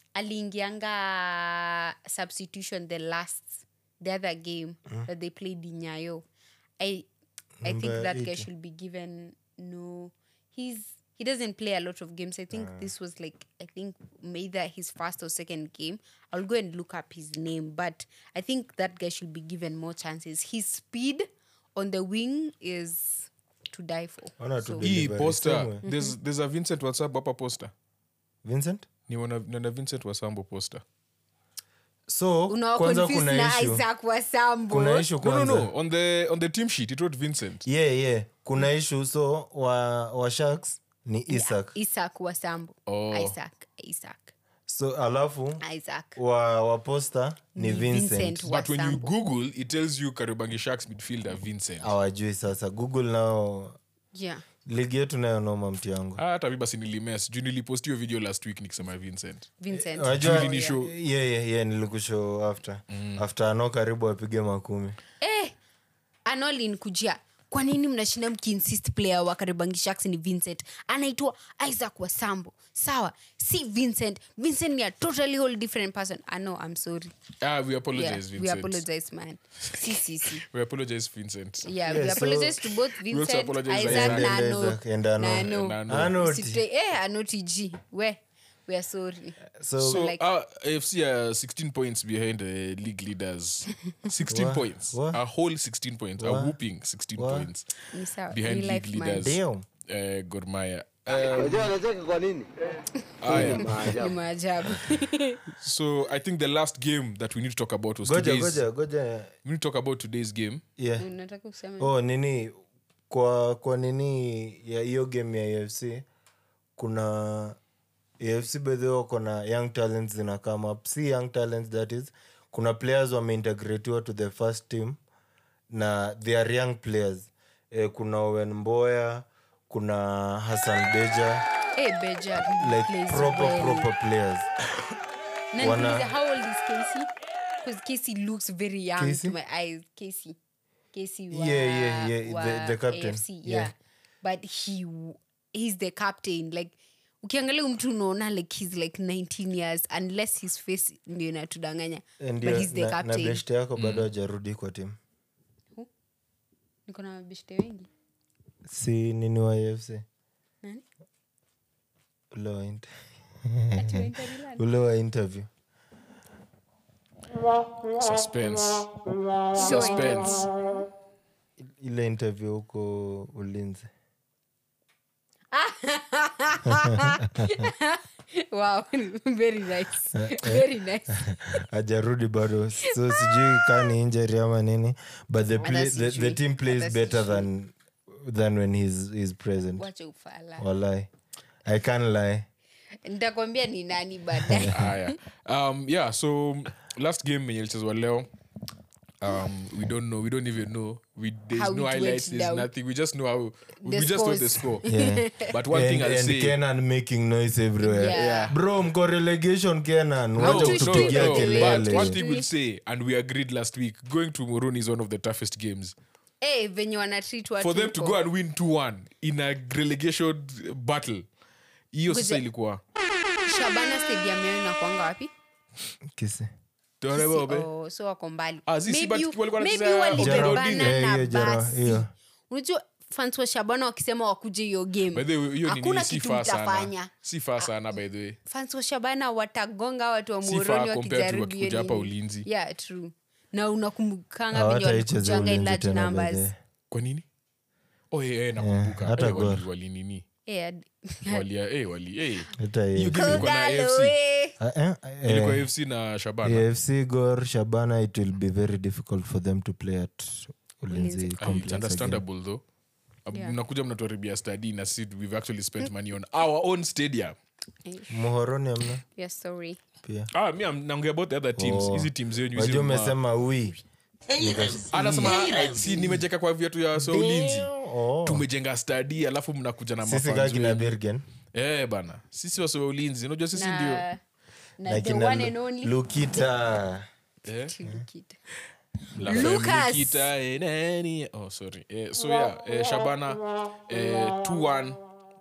aliingianga substitution the last the other game that they played in nyayo i i think
Number
that guy
80.
should be given no he's he doesn't play a lot of games i think this was like i think either his first or second game i'll go and look up his name but i think that guy should be given more chances his speed on the wing is to die for
Ona tu
So-
the-
hii
Delivery,
poster
somewhere.
there's, there's a vincent whatsapp hapa poster
vincent
niona niona vincent wasambo poster
so
Unawa
kwanza
confuse
kuna
na
issue
Isaac Wasambo.
kuna issue
no no
kwanza
no on the on the team sheet it wrote vincent
yeah yeah kuna issue so wa, wa sharks ni isak
Isaac Wasambo.
Oh.
Isaac, Isaac,
so alafu
Isaac.
wa, wa poster ni
Ni
vincent,
Vincent.
but when you
Wasambo.
google it tells you kariobangi sharks midfielder vincent
awajui sasa google nao
Yeah.
ligi yetu nayo noma mti yangu
Ah, hata mi basi nilimes juu nilipost hiyo video last week nikisema vincent
Vincent.
Unajua-
Julie ni show.
yeah, yeah, yeah, nilikushow after after ano karibu apige makumi
Eh, Anolin kujia kwa nini mnashinda mkiinsist player wa karibangi sharks ni vincent anaitwa isaac wasambo sawa si vincent vincent ni a totally whole different person i know i'm sorry
ah, we apologize
yeah,
vincent
we apologize man si si si
we apologize vincent
yeah,
Yeah,
we
so-
apologize to both
also
vincent
apologize
isaac
Isaac.
na
And
ano
Isaac, and Ano.
na ano
And Ano.
Ano ti.
Usitwe- eh anoti g we we are sorry
so,
so
like-
uh, afc are 16 points behind the league leaders 16
What?
points
What?
a whole 16 points a
What?
whooping 16
What?
points
ni sawa
behind
ni
league
life man
leaders
Damn.
uh, gormaya
Unajua anacheka kwa nini?
aya
ni maajabu
so i think the last game that we need to talk about was
goja
today's
goja goja
we need to talk about today's game
yeah
unataka kusema
oh nini kwa kwa nini ya hiyo game ya afc kuna afc bedhi wako na young talents zina come up si young talents that is kuna players wameintegratiwa to the first team na they are young players eh, kuna owen mboya kuna hassan beja
eh beja really
like
plays
proper
well.
proper players
Na
Wana-
nikuulize, how old is Casey? Because Casey looks very young
Casey?
to my eyes. Casey. Casey wa,
Yeah, yeah, yeah,
wa
the- the captain.
AFC, yeah.
Yeah.
But he he's the captain. Like ukiangalia huyu mtu unaona like he's like 19 years unless his face ndio inatudanganya but
ndio
he's the
na, na
captain
beshte yako bado hajarudi kwa timu
niko na mabeshte wengi
si nini wa afc
Nani?
ule wa inter-
Ati wa Inter Milan?
ule wa interview
suspense
Showing.
suspense
ile interview huko ulinzi
wow very nice very nice
ajarudi bado so sijui kaa ni injury ama nini but the, play,
Hata
the, the
sijui.
team plays
Hata
better
sijui.
than than when he's, he's present
wacha ufala
walai i can't lie
nitakwambia ni nani baadaye
haya um, yeah so last game yenye ilichezwa leo um, we don't know we don't even know we, there's
How
no
it
highlights
went
there's
down.
nothing we just know how
The
we just know the
scores.
score
yeah.
but one
and,
thing i'll
and
say
kenan making noise everywhere
Yeah. Yeah.
bro mko relegation kenan
no,
wacha
Don't
no,
you
kutupigia
stupid,
no,
Kelele.
but one
kelele
thing we'll say and we agreed last week going to moroni is one of the toughest games
Eh, venye wanatreat watu
for them to
huko.
go and win 2-1 in a relegation battle hiyo sasa
Ngoja.
ilikuwa
shabana stadium yao inakwanga wapi
kisi
Torebobe.
Oh, so wako mbali
Ah, si, si,
Maybe
but
you-
walikuwa
maybe
wanacheza
Jero.
walibebana
Eh,
na
hiyo Jero,
basi
hiyo.
unajua fans wa shabana wakisema wakuje hiyo
By
game
the way, hiyo
hakuna
nini si
kitu
faa sana
mtafanya
si faa sana by the way
fans wa shabana watagonga watu wa
Si
moroni
far compared to
wakijaribu
wakikuja
hiyo
hapa
nini.
ulinzi.
yeah true na unakumbukanga venye
hawataicheza
walikujanga in
ulinzi
large
tena
numbers
bedhe
kwa nini oh, eh, eh, nakumbuka
hata
Eh, wali-
Gor.
wali nini
Eh, ad-
wali eh, wali eh.
hata
Hiyo
hiyo
game ilikuwa na
Kogalo,
AFC
eh.
Ah, eh, eh,
ilikuwa AFC na Shabana
afc gor shabana it will be very difficult for them to play at ulinzi
Ulinzi.
Ah, it's
complex again.
understandable though Um,
Yeah.
mnakuja mnatuharibia study na si we've actually spent money on our own stadium
muhoroni amna
Yeah, sorry.
pia
ah mi am- naongea about the other teams
Oh.
hizi teams zenyu hizi
wajua
ma-
umesema wi
anasema si nimejeka kwa viatu ya so ulinzi
Oh.
tumejenga stadi alafu mnakuja na
sisi
mafans
kaa kina
wenu.
birgen
eh bana sisi wasowa ulinzi unajua sisi ndio
na, na
na
the
kina
one
Lu-
and only
eh?
lukita
Chilukita.
La
Lucas.
Family Kita, eh, nani? Oh, sorry. Eh, so yeah, eh, Shabana eh, 2-1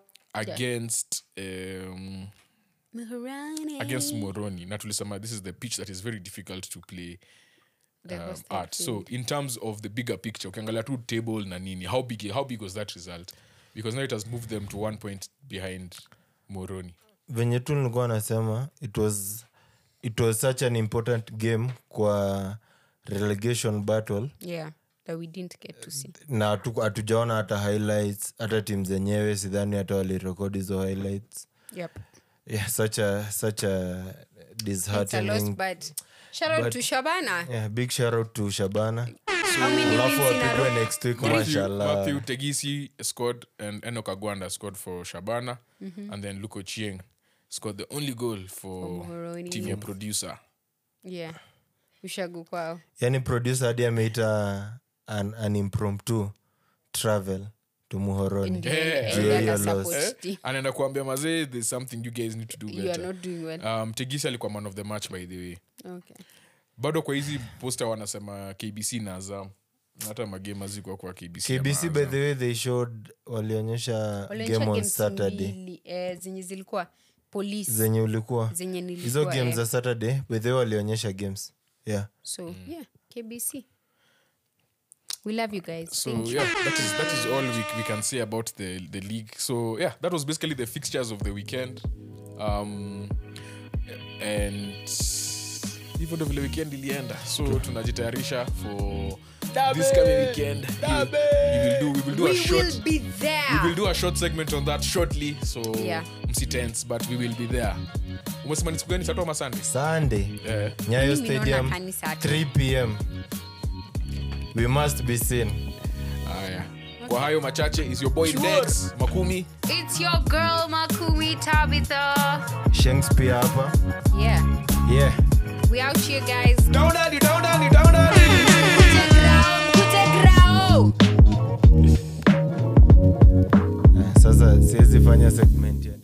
against um,
Muhorani.
against Moroni. Na tulisema this is the pitch that is very difficult to play
The
um,
hosted
at. So in terms of the bigger picture, ukiangalia tu table na nini, how big how big was that result? Because now it has moved them to one point behind Moroni.
venye tu nilikuwa nasema it was, it was such an important game kwa relegation battle
yeah that we didn't get to see
na hatu- hatujaona hata highlights hata tim zenyewe sidhani hata walirekodi hizo highlights
yep
yeah, such a, such a
it's a
disheartening
loss but shout out
But-
to Shabana
yeah, big shout out to shabana
how many wins
alafu
in a
wapigwe
row
next week
Matthew,
mashallah
Matthew Tegisi scored and Enoch Agwanda scored for Shabana and then Luko Chieng scored the only goal for
Muhoroni.
team ya producer.
yeah ushagu kwao
yani producer hadi ameita an, an impromptu travel to muhoroni
And-
Yeah.
and
Yeah,
other
yeah,
support
loss.
Eh?
team.
anaenda kuambia mazee there's something you guys need to do
you are
better
not doing well
um, tegisi alikuwa man of the match by the way
okay
bado kwa hizi poster wanasema kbc na azam Na hata magame azikuwa kwa kbc ama
kbc by
Azam.
the way they showed walionyesha
Walionyesha
game on
games
saturday
mbili, eh, zenye zilikuwa police
zenye ulikuwa
zenye nilikuwa
hizo game
eh.
za saturday by the way walionyesha games yeah
so yeah kbc we love you guys
so
Thank you.
yeah that is that is all we, we can say about the the league so yeah that was basically the fixtures of the weekend um and hivyo ndo vile weekend ilienda so tunajitayarisha for this coming weekend we, we will do we will do a
we
short
will be there
we will do a short segment on that shortly so
Yeah.
msitense but we will be there umesema ni siku gani sato ama sunday
sunday
eh,
nyayo
Mimi naona
stadium
kanisa tu.
3 pm we must be seen
haya kwa hayo machache is your boy Dex makumi
it's your girl makumi tabitha
shakespeare hapa
yeah
yeah
we out here guys
down down down down down down
Kutegrao, kutegrao.
sasa siwezi fanya segment yani